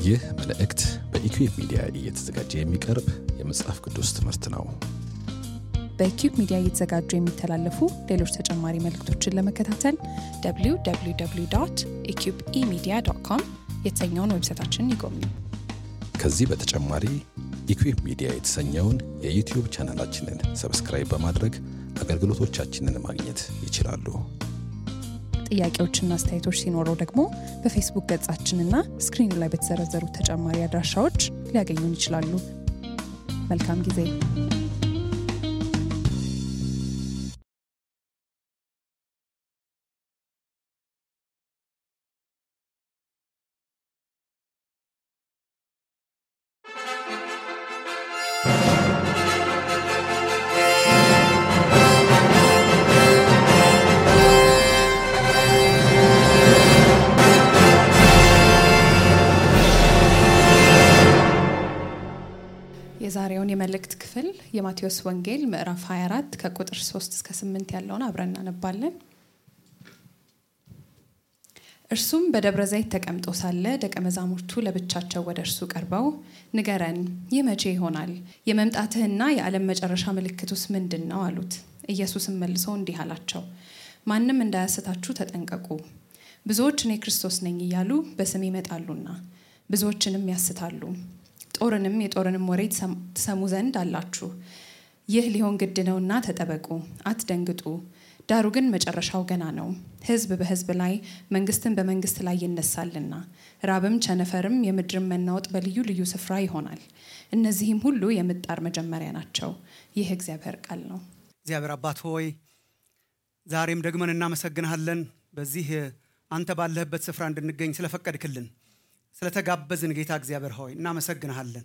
ይህ መልእክት በኢኩዌብ ሚዲያ እየተዘጋጀ የሚቀርብ የመጽሐፍ ቅዱስ ትምህርት ነው። በኪዩብ ሚዲያ እየተዘጋጁ የሚተላለፉ ሌሎች ተጨማሪ መልእክቶችን ለመከታተል www ኢኪዩብ ኢሚዲያ ዶት ኮም የተሰኘውን ዌብሳይታችንን ይጎብኙ። ከዚህ በተጨማሪ ኢኩዌብ ሚዲያ የተሰኘውን የዩቲዩብ ቻናላችንን ሰብስክራይብ በማድረግ አገልግሎቶቻችንን ማግኘት ይችላሉ። ጥያቄዎችና አስተያየቶች ሲኖረው ደግሞ በፌስቡክ ገጻችንና ስክሪኑ ላይ በተዘረዘሩ ተጨማሪ አድራሻዎች ሊያገኙን ይችላሉ። መልካም ጊዜ። የዛሬውን የመልእክት ክፍል የማቴዎስ ወንጌል ምዕራፍ 24 ከቁጥር 3 እስከ 8 ያለውን አብረን እናነባለን። እርሱም በደብረ ዘይት ተቀምጦ ሳለ ደቀ መዛሙርቱ ለብቻቸው ወደ እርሱ ቀርበው ንገረን፣ ይህ መቼ ይሆናል? የመምጣትህና የዓለም መጨረሻ ምልክቱስ ምንድን ነው? አሉት። ኢየሱስም መልሶ እንዲህ አላቸው፣ ማንም እንዳያስታችሁ ተጠንቀቁ። ብዙዎች እኔ ክርስቶስ ነኝ እያሉ በስም ይመጣሉና ብዙዎችንም ያስታሉ። ጦርንም የጦርንም ወሬ ትሰሙ ዘንድ አላችሁ። ይህ ሊሆን ግድ ነውና ተጠበቁ፣ አትደንግጡ። ዳሩ ግን መጨረሻው ገና ነው። ሕዝብ በሕዝብ ላይ መንግስትን በመንግስት ላይ ይነሳልና፣ ራብም ቸነፈርም የምድርም መናወጥ በልዩ ልዩ ስፍራ ይሆናል። እነዚህም ሁሉ የምጣር መጀመሪያ ናቸው። ይህ እግዚአብሔር ቃል ነው። እግዚአብሔር አባት ሆይ ዛሬም ደግመን እናመሰግንሃለን። በዚህ አንተ ባለህበት ስፍራ እንድንገኝ ስለፈቀድክልን ስለተጋበዝን ጌታ እግዚአብሔር ሆይ እናመሰግንሃለን።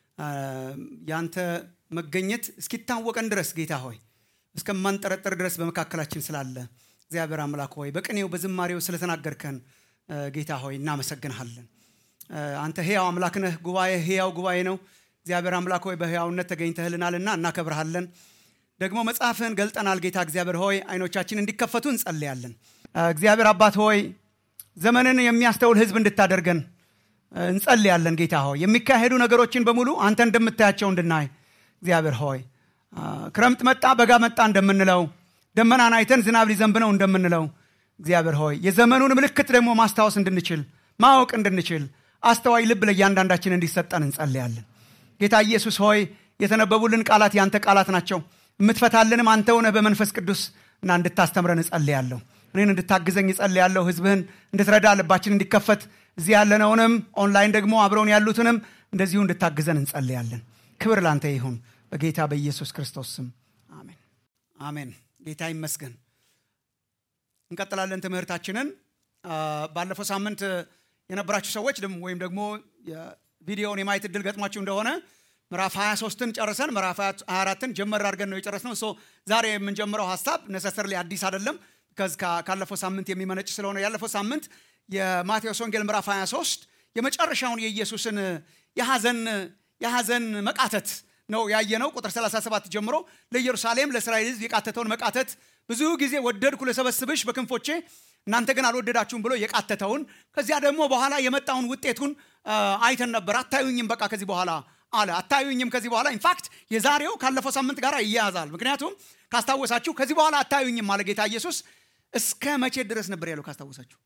ያንተ መገኘት እስኪታወቀን ድረስ ጌታ ሆይ እስከማንጠረጠር ድረስ በመካከላችን ስላለ እግዚአብሔር አምላክ ሆይ በቅኔው በዝማሬው ስለተናገርከን ጌታ ሆይ እናመሰግንሃለን። አንተ ሕያው አምላክ ነህ። ጉባኤ ሕያው ጉባኤ ነው። እግዚአብሔር አምላክ ሆይ በሕያውነት ተገኝተህልናልና እናከብርሃለን። ደግሞ መጽሐፍህን ገልጠናል። ጌታ እግዚአብሔር ሆይ አይኖቻችን እንዲከፈቱ እንጸልያለን። እግዚአብሔር አባት ሆይ ዘመንን የሚያስተውል ሕዝብ እንድታደርገን እንጸልያለን ጌታ ሆይ የሚካሄዱ ነገሮችን በሙሉ አንተ እንደምታያቸው እንድናይ እግዚአብሔር ሆይ ክረምት መጣ በጋ መጣ እንደምንለው ደመናን አይተን ዝናብ ሊዘንብ ነው እንደምንለው እግዚአብሔር ሆይ የዘመኑን ምልክት ደግሞ ማስታወስ እንድንችል ማወቅ እንድንችል አስተዋይ ልብ ለእያንዳንዳችን እንዲሰጠን እንጸልያለን ጌታ ኢየሱስ ሆይ የተነበቡልን ቃላት ያንተ ቃላት ናቸው የምትፈታልንም አንተ ሆነህ በመንፈስ ቅዱስ እና እንድታስተምረን እጸልያለሁ እኔን እንድታግዘኝ እጸልያለሁ ህዝብህን እንድትረዳ ልባችን እንዲከፈት እዚህ ያለነውንም ኦንላይን ደግሞ አብረውን ያሉትንም እንደዚሁ እንድታግዘን እንጸልያለን። ክብር ላንተ ይሁን በጌታ በኢየሱስ ክርስቶስ ስም አሜን አሜን። ጌታ ይመስገን። እንቀጥላለን ትምህርታችንን። ባለፈው ሳምንት የነበራችሁ ሰዎች ወይም ደግሞ ቪዲዮውን የማየት እድል ገጥሟችሁ እንደሆነ ምዕራፍ 23ን ጨርሰን ምዕራፍ 24ን ጀመር አድርገን ነው የጨረስነው። ዛሬ የምንጀምረው ሀሳብ ነሰሰርሊ አዲስ አይደለም፣ ካለፈው ሳምንት የሚመነጭ ስለሆነ ያለፈው ሳምንት የማቴዎስ ወንጌል ምዕራፍ 23 የመጨረሻውን የኢየሱስን የሐዘን የሐዘን መቃተት ነው ያየነው። ቁጥር 37 ጀምሮ ለኢየሩሳሌም ለእስራኤል ሕዝብ የቃተተውን መቃተት ብዙ ጊዜ ወደድኩ ለሰበስብሽ በክንፎቼ እናንተ ግን አልወደዳችሁም ብሎ የቃተተውን ከዚያ ደግሞ በኋላ የመጣውን ውጤቱን አይተን ነበር። አታዩኝም በቃ ከዚህ በኋላ አለ። አታዩኝም ከዚህ በኋላ ኢንፋክት የዛሬው ካለፈው ሳምንት ጋር ይያያዛል። ምክንያቱም ካስታወሳችሁ ከዚህ በኋላ አታዩኝም አለ ጌታ ኢየሱስ። እስከ መቼ ድረስ ነበር ያለው ካስታወሳችሁ?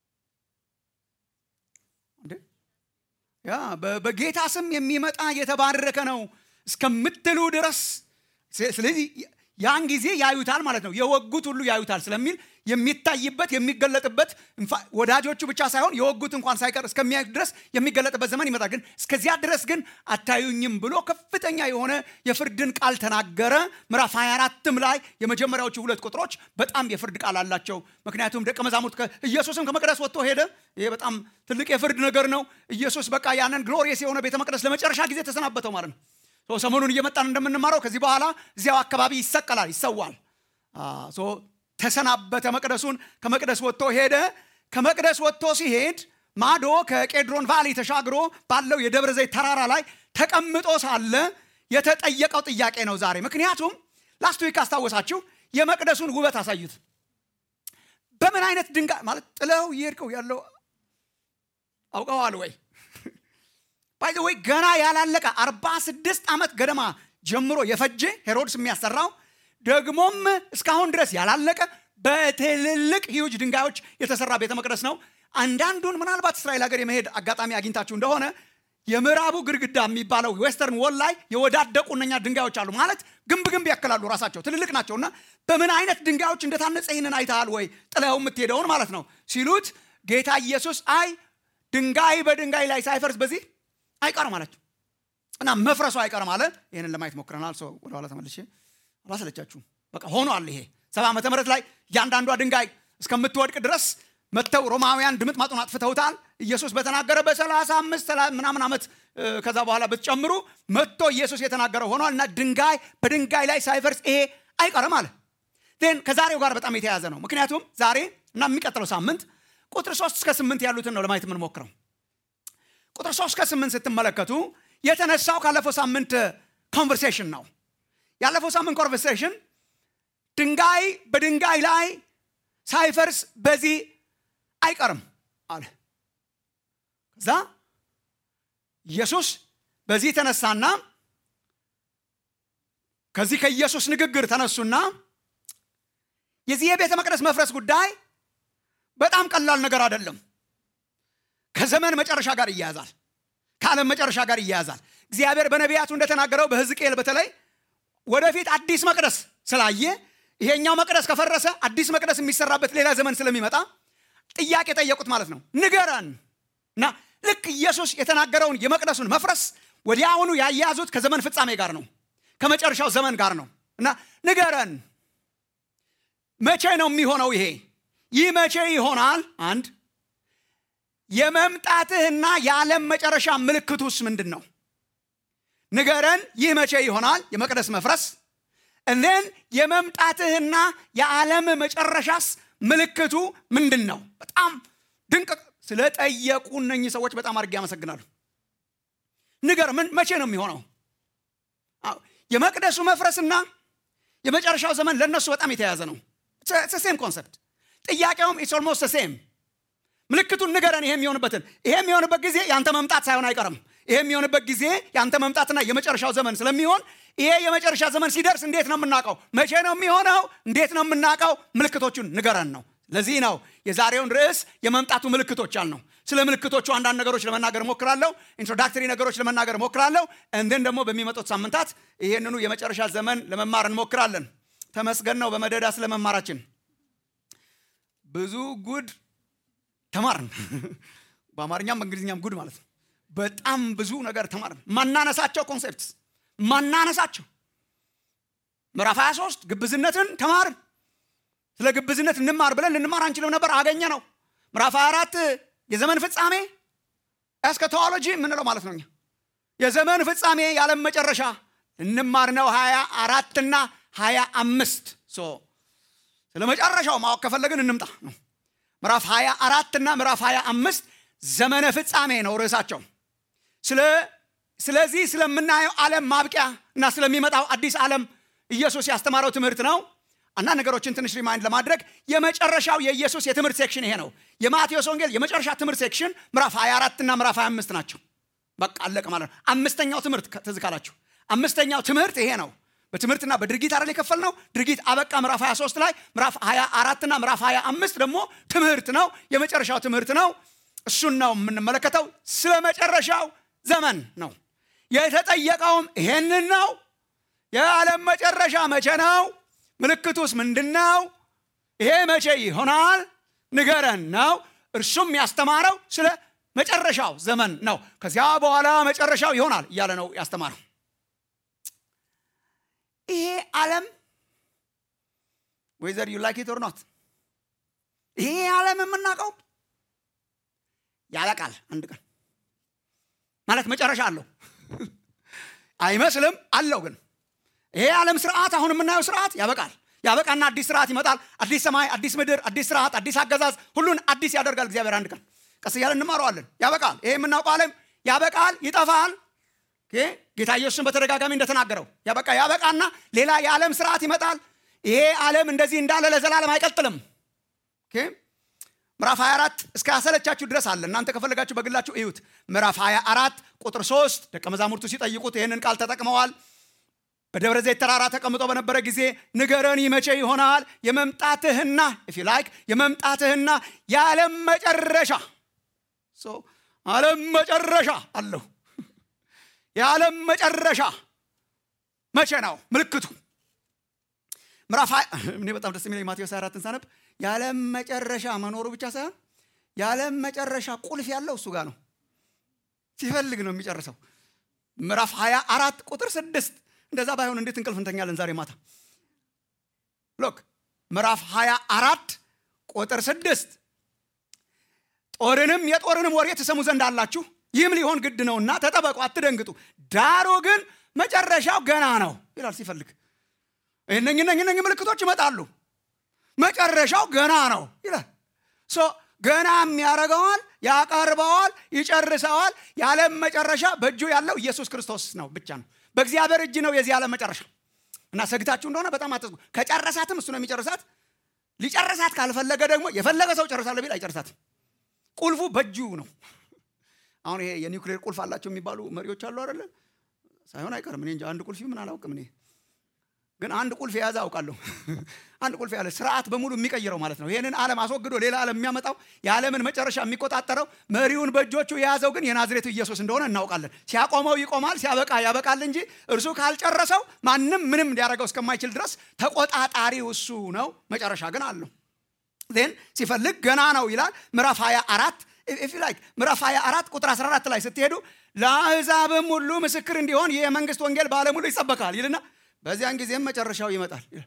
ያ በጌታ ስም የሚመጣ የተባረከ ነው እስከምትሉ ድረስ ስለዚህ ያን ጊዜ ያዩታል ማለት ነው። የወጉት ሁሉ ያዩታል ስለሚል የሚታይበት የሚገለጥበት ወዳጆቹ ብቻ ሳይሆን የወጉት እንኳን ሳይቀር እስከሚያዩት ድረስ የሚገለጥበት ዘመን ይመጣል። ግን እስከዚያ ድረስ ግን አታዩኝም ብሎ ከፍተኛ የሆነ የፍርድን ቃል ተናገረ። ምዕራፍ 24ም ላይ የመጀመሪያዎቹ ሁለት ቁጥሮች በጣም የፍርድ ቃል አላቸው። ምክንያቱም ደቀ መዛሙርት ኢየሱስም ከመቅደስ ወጥቶ ሄደ። ይሄ በጣም ትልቅ የፍርድ ነገር ነው። ኢየሱስ በቃ ያንን ግሎሪየስ የሆነ ቤተ መቅደስ ለመጨረሻ ጊዜ ተሰናበተው ማለት ነው። ሰሞኑን እየመጣን እንደምንማረው ከዚህ በኋላ እዚያው አካባቢ ይሰቀላል፣ ይሰዋል። ተሰናበተ መቅደሱን። ከመቅደስ ወጥቶ ሄደ። ከመቅደስ ወጥቶ ሲሄድ ማዶ ከቄድሮን ቫሊ ተሻግሮ ባለው የደብረ ዘይት ተራራ ላይ ተቀምጦ ሳለ የተጠየቀው ጥያቄ ነው ዛሬ። ምክንያቱም ላስት ዊክ አስታወሳችሁ የመቅደሱን ውበት አሳዩት። በምን አይነት ድንጋይ ማለት ጥለው እየሄድከው ያለው አውቀዋል ወይ? ባይ ወይ ገና ያላለቀ አርባ ስድስት ዓመት ገደማ ጀምሮ የፈጀ ሄሮድስ የሚያሰራው ደግሞም እስካሁን ድረስ ያላለቀ በትልልቅ ሂውጅ ድንጋዮች የተሰራ ቤተ መቅደስ ነው። አንዳንዱን ምናልባት እስራኤል ሀገር የመሄድ አጋጣሚ አግኝታችሁ እንደሆነ የምዕራቡ ግድግዳ የሚባለው ዌስተርን ወል ላይ የወዳደቁ እነኛ ድንጋዮች አሉ። ማለት ግንብ ግንብ ያክላሉ፣ ራሳቸው ትልልቅ ናቸው። እና በምን አይነት ድንጋዮች እንደታነጸ ይህንን አይተሃል ወይ ጥለው የምትሄደውን ማለት ነው ሲሉት ጌታ ኢየሱስ አይ ድንጋይ በድንጋይ ላይ ሳይፈርስ በዚህ አይቀርም አላቸው እና መፍረሱ አይቀርም አለ። ይህንን ለማየት ሞክረናል። ሰው ወደኋላ ተመልሼ አላሰለቻችሁም። በቃ ሆኗል። ይሄ ሰባ ዓመተ ምህረት ላይ እያንዳንዷ ድንጋይ እስከምትወድቅ ድረስ መጥተው ሮማውያን ድምጥ ማጡን አጥፍተውታል። ኢየሱስ በተናገረ በሰላሳ አምስት ምናምን ዓመት ከዛ በኋላ ብትጨምሩ መጥቶ ኢየሱስ የተናገረው ሆኗል እና ድንጋይ በድንጋይ ላይ ሳይፈርስ ይሄ አይቀርም አለ። ን ከዛሬው ጋር በጣም የተያያዘ ነው። ምክንያቱም ዛሬ እና የሚቀጥለው ሳምንት ቁጥር ሶስት እስከ ስምንት ያሉትን ነው ለማየት የምንሞክረው። ቁጥር ሶስት እስከ ስምንት ስትመለከቱ የተነሳው ካለፈው ሳምንት ኮንቨርሴሽን ነው። ያለፈው ሳምንት ኮንቨርሴሽን ድንጋይ በድንጋይ ላይ ሳይፈርስ በዚህ አይቀርም አለ። ከዛ ኢየሱስ በዚህ ተነሳና ከዚህ ከኢየሱስ ንግግር ተነሱና የዚህ የቤተ መቅደስ መፍረስ ጉዳይ በጣም ቀላል ነገር አይደለም። ከዘመን መጨረሻ ጋር ይያያዛል። ከዓለም መጨረሻ ጋር ይያያዛል። እግዚአብሔር በነቢያቱ እንደተናገረው በሕዝቅኤል በተለይ ወደፊት አዲስ መቅደስ ስላየ ይሄኛው መቅደስ ከፈረሰ አዲስ መቅደስ የሚሰራበት ሌላ ዘመን ስለሚመጣ ጥያቄ ጠየቁት ማለት ነው። ንገረን እና ልክ ኢየሱስ የተናገረውን የመቅደሱን መፍረስ ወዲያውኑ ያያዙት ከዘመን ፍጻሜ ጋር ነው፣ ከመጨረሻው ዘመን ጋር ነው እና ንገረን፣ መቼ ነው የሚሆነው? ይሄ ይህ መቼ ይሆናል? አንድ የመምጣትህና የዓለም መጨረሻ ምልክቱስ ምንድን ነው? ንገረን፣ ይህ መቼ ይሆናል? የመቅደስ መፍረስ እኔን የመምጣትህና የዓለም መጨረሻስ ምልክቱ ምንድን ነው? በጣም ድንቅ ስለጠየቁ እነኚህ ሰዎች በጣም አድርጌ ያመሰግናሉ። ንገር፣ ምን መቼ ነው የሚሆነው? የመቅደሱ መፍረስና የመጨረሻው ዘመን ለእነሱ በጣም የተያያዘ ነው። ሴም ኮንሰፕት። ጥያቄውም ኢትስ ኦልሞስት ሴም። ምልክቱን ንገረን፣ ይሄ የሚሆንበትን። ይሄ የሚሆንበት ጊዜ ያንተ መምጣት ሳይሆን አይቀርም። ይሄ የሚሆንበት ጊዜ ያንተ መምጣትና የመጨረሻው ዘመን ስለሚሆን ይሄ የመጨረሻ ዘመን ሲደርስ እንዴት ነው የምናውቀው? መቼ ነው የሚሆነው? እንዴት ነው የምናውቀው? ምልክቶቹን ንገረን ነው። ለዚህ ነው የዛሬውን ርዕስ የመምጣቱ ምልክቶች ያልነው። ስለ ምልክቶቹ አንዳንድ ነገሮች ለመናገር ሞክራለሁ። ኢንትሮዳክተሪ ነገሮች ለመናገር ሞክራለሁ። እንድን ደግሞ በሚመጡት ሳምንታት ይህንኑ የመጨረሻ ዘመን ለመማር እንሞክራለን። ተመስገን ነው በመደዳ ስለ መማራችን ብዙ ጉድ ተማርን። በአማርኛም በእንግሊዝኛም ጉድ ማለት ነው። በጣም ብዙ ነገር ተማርን። ማናነሳቸው ኮንሴፕት ማናነሳቸው ምዕራፍ 23 ግብዝነትን ተማርን። ስለ ግብዝነት እንማር ብለን ልንማር አንችልም ነበር፣ አገኘ ነው። ምዕራፍ 24 የዘመን ፍጻሜ ኤስከቶሎጂ የምንለው ማለት ነው። የዘመን ፍጻሜ የዓለም መጨረሻ ልንማር ነው። ሀያ አራትና ሀያ አምስት ስለ መጨረሻው ማወቅ ከፈለግን እንምጣ ነው። ምዕራፍ 24 እና ምዕራፍ 25 ዘመነ ፍጻሜ ነው ርዕሳቸው። ስለዚህ ስለምናየው ዓለም ማብቂያ እና ስለሚመጣው አዲስ ዓለም ኢየሱስ ያስተማረው ትምህርት ነው። አንዳንድ ነገሮችን ትንሽ ሪማይንድ ለማድረግ የመጨረሻው የኢየሱስ የትምህርት ሴክሽን ይሄ ነው። የማቴዎስ ወንጌል የመጨረሻ ትምህርት ሴክሽን ምዕራፍ 24 እና ምዕራፍ 25 ናቸው። በቃ አለቀ ማለት ነው። አምስተኛው ትምህርት ትዝ ካላችሁ አምስተኛው ትምህርት ይሄ ነው። በትምህርትና በድርጊት አይደል የከፈል ነው። ድርጊት አበቃ ምዕራፍ 23 ላይ። ምዕራፍ 24 እና ምዕራፍ 25 ደግሞ ትምህርት ነው። የመጨረሻው ትምህርት ነው። እሱን ነው የምንመለከተው። ስለ መጨረሻው ዘመን ነው የተጠየቀውም ይሄንን ነው። የዓለም መጨረሻ መቼ ነው? ምልክቱስ ምንድን ነው? ይሄ መቼ ይሆናል? ንገረን ነው። እርሱም ያስተማረው ስለ መጨረሻው ዘመን ነው። ከዚያ በኋላ መጨረሻው ይሆናል እያለ ነው ያስተማረው። ይሄ ዓለም ወይዘር ዩ ላይክ ኢት ኦር ኖት ይሄ ዓለም የምናውቀው ያበቃል አንድ ቀን ማለት መጨረሻ አለው አይመስልም አለው ግን ይሄ ዓለም ስርዓት አሁን የምናየው ስርዓት ያበቃል ያበቃና አዲስ ስርዓት ይመጣል አዲስ ሰማይ አዲስ ምድር አዲስ ስርዓት አዲስ አገዛዝ ሁሉን አዲስ ያደርጋል እግዚአብሔር አንድ ቀን ቀስ እያለ እንማረዋለን ያበቃል ይሄ የምናውቀው ዓለም ያበቃል ይጠፋል ጌታ ኢየሱስን በተደጋጋሚ እንደተናገረው ያበቃ ያበቃና ሌላ የዓለም ስርዓት ይመጣል ይሄ ዓለም እንደዚህ እንዳለ ለዘላለም አይቀጥልም ምዕራፍ 24 እስከ ያሰለቻችሁ ድረስ አለ እናንተ ከፈለጋችሁ በግላችሁ እዩት ምዕራፍ 24 ቁጥር 3 ደቀ መዛሙርቱ ሲጠይቁት ይህንን ቃል ተጠቅመዋል በደብረ ዘይት ተራራ ተቀምጦ በነበረ ጊዜ ንገረን መቼ ይሆናል የመምጣትህና if you like የመምጣትህና የዓለም መጨረሻ So, ዓለም መጨረሻ አለው የዓለም መጨረሻ መቼ ነው ምልክቱ ምዕራፍ እኔ በጣም ደስ የሚለኝ ማቴዎስ 24 ሳነብ የዓለም መጨረሻ መኖሩ ብቻ ሳይሆን የዓለም መጨረሻ ቁልፍ ያለው እሱ ጋር ነው ሲፈልግ ነው የሚጨርሰው ምዕራፍ 24 ቁጥር 6 እንደዛ ባይሆን እንዴት እንቅልፍ እንተኛለን ዛሬ ማታ ሎክ ምዕራፍ 24 ቁጥር 6 ጦርንም የጦርንም ወሬ ትሰሙ ዘንድ አላችሁ ይህም ሊሆን ግድ ነውና ተጠበቁ አትደንግጡ ዳሩ ግን መጨረሻው ገና ነው ይላል ሲፈልግ እነኝ እነኝ እነኝ ምልክቶች ይመጣሉ መጨረሻው ገና ነው ይላል ሶ ገና የሚያደርገዋል ያቀርበዋል ይጨርሰዋል የዓለም መጨረሻ በእጁ ያለው ኢየሱስ ክርስቶስ ነው ብቻ ነው በእግዚአብሔር እጅ ነው የዚህ ዓለም መጨረሻ እና ሰግታችሁ እንደሆነ በጣም አትዝጉ ከጨረሳትም እሱ ነው የሚጨርሳት ሊጨርሳት ካልፈለገ ደግሞ የፈለገ ሰው ጨርሳለሁ ቢል አይጨርሳትም ቁልፉ በእጁ ነው አሁን ይሄ የኒውክሌር ቁልፍ አላቸው የሚባሉ መሪዎች አሉ አይደለ ሳይሆን አይቀርም እኔ እንጂ አንድ ቁልፍ ምን አላውቅም እኔ ግን አንድ ቁልፍ የያዘ አውቃለሁ አንድ ቁልፍ ያለ ስርዓት በሙሉ የሚቀይረው ማለት ነው ይህንን ዓለም አስወግዶ ሌላ ዓለም የሚያመጣው የዓለምን መጨረሻ የሚቆጣጠረው መሪውን በእጆቹ የያዘው ግን የናዝሬቱ ኢየሱስ እንደሆነ እናውቃለን ሲያቆመው ይቆማል ሲያበቃ ያበቃል እንጂ እርሱ ካልጨረሰው ማንም ምንም ሊያደርገው እስከማይችል ድረስ ተቆጣጣሪው እሱ ነው መጨረሻ ግን አለው ዜን ሲፈልግ ገና ነው ይላል ምዕራፍ 24 ኢፍ ላይክ ምዕራፍ 24 ቁጥር 14 ላይ ስትሄዱ ለአሕዛብም ሁሉ ምስክር እንዲሆን ይህ የመንግስት ወንጌል በዓለም ሁሉ ይሰበካል ይልና በዚያን ጊዜም መጨረሻው ይመጣል ይላል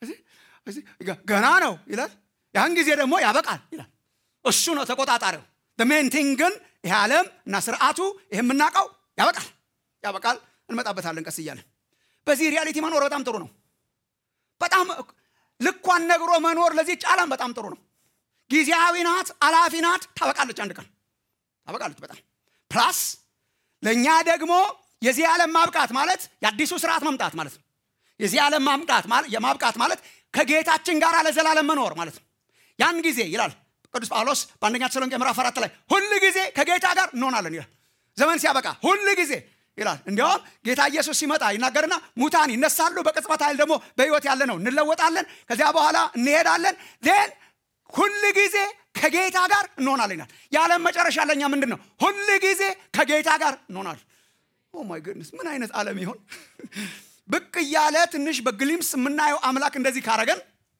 ገና ነው ይላል ያን ጊዜ ደግሞ ያበቃል ይላል እሱ ነው ተቆጣጣሪው ሜን ቲንግ ግን ይህ ዓለም እና ስርዓቱ ይህ የምናውቀው ያበቃል ያበቃል እንመጣበታለን ቀስ እያለን በዚህ ሪያሊቲ መኖር በጣም ጥሩ ነው በጣም ልኳን ነግሮ መኖር ለዚች ዓለም በጣም ጥሩ ነው ጊዜያዊ ናት አላፊ ናት ታበቃለች አንድ ቀን ታበቃለች በጣም ፕላስ ለእኛ ደግሞ የዚህ ዓለም ማብቃት ማለት የአዲሱ ስርዓት መምጣት ማለት ነው የዚህ ዓለም ማምጣት የማብቃት ማለት ከጌታችን ጋር ለዘላለም መኖር ማለት ነው ያን ጊዜ ይላል ቅዱስ ጳውሎስ በአንደኛ ተሰሎንቄ ምዕራፍ አራት ላይ ሁል ጊዜ ከጌታ ጋር እንሆናለን ይላል ዘመን ሲያበቃ ሁል ጊዜ ይላል እንዲያውም ጌታ ኢየሱስ ሲመጣ ይናገርና ሙታን ይነሳሉ በቅጽበት ኃይል ደግሞ በህይወት ያለ ነው እንለወጣለን ከዚያ በኋላ እንሄዳለን ን ሁል ጊዜ ከጌታ ጋር እንሆናለን ይላል የዓለም መጨረሻ ለኛ ምንድን ነው ሁል ጊዜ ከጌታ ጋር እንሆናለን ኦማይ ግድነስ ምን አይነት ዓለም ይሆን ብቅ እያለ ትንሽ በግሊምስ የምናየው አምላክ እንደዚህ ካረገን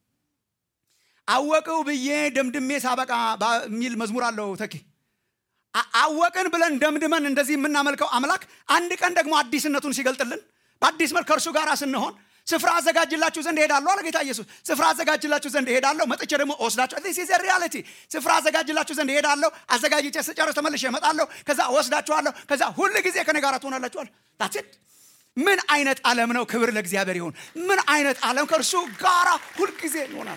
አወቅው ብዬ ደምድሜ ሳበቃ የሚል መዝሙር አለው ተኪ አወቅን ብለን ደምድመን እንደዚህ የምናመልከው አምላክ አንድ ቀን ደግሞ አዲስነቱን ሲገልጥልን በአዲስ መልክ ከእርሱ ጋር ስንሆን ስፍራ አዘጋጅላችሁ ዘንድ እሄዳለሁ አለ ጌታ ኢየሱስ ስፍራ አዘጋጅላችሁ ዘንድ እሄዳለሁ መጥቼ ደግሞ ወስዳችሁ ዚስ ሪያሊቲ ስፍራ አዘጋጅላችሁ ዘንድ እሄዳለሁ አዘጋጅቼ ስጨርስ ተመልሼ እመጣለሁ ከዛ ወስዳችኋለሁ ከዛ ሁል ጊዜ ከኔ ጋር ትሆናላችኋል ታትድ ምን አይነት ዓለም ነው ክብር ለእግዚአብሔር ይሁን ምን አይነት ዓለም ከእርሱ ጋራ ሁልጊዜ ይሆናል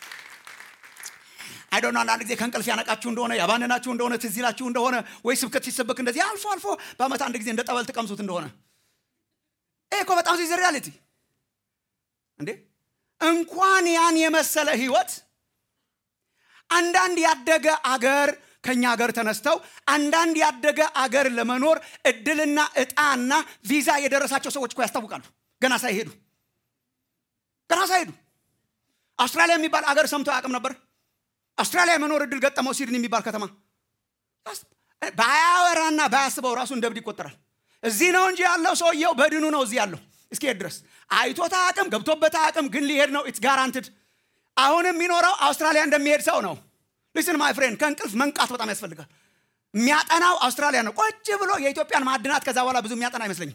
አይዶን አንዳንድ ጊዜ ከእንቅልፍ ያነቃችሁ እንደሆነ ያባነናችሁ እንደሆነ ትዝ ይላችሁ እንደሆነ ወይ ስብከት ሲሰበክ እንደዚህ አልፎ አልፎ በአመት አንድ ጊዜ እንደ ጠበል ትቀምሱት እንደሆነ ይህ እኮ በጣም ዚዝ ሪያሊቲ እንዴ እንኳን ያን የመሰለ ህይወት አንዳንድ ያደገ አገር ከኛ ሀገር ተነስተው አንዳንድ ያደገ አገር ለመኖር እድልና እጣና ቪዛ የደረሳቸው ሰዎች እኮ ያስታውቃሉ ገና ሳይሄዱ ገና ሳይሄዱ አውስትራሊያ የሚባል አገር ሰምቶ አያውቅም ነበር አውስትራሊያ የመኖር እድል ገጠመው ሲድኒ የሚባል ከተማ ባያወራና ባያስበው ራሱ እንደ እብድ ይቆጠራል እዚህ ነው እንጂ ያለው ሰውየው በድኑ ነው እዚህ ያለው እስኪሄድ ድረስ አይቶት አቅም ገብቶበት አቅም ግን ሊሄድ ነው ኢትስ ጋራንትድ አሁን የሚኖረው አውስትራሊያ እንደሚሄድ ሰው ነው ሊስን ማይ ፍሬንድ ከእንቅልፍ መንቃት በጣም ያስፈልጋል የሚያጠናው አውስትራሊያ ነው ቁጭ ብሎ የኢትዮጵያን ማዕድናት ከዛ በኋላ ብዙ የሚያጠና አይመስለኝም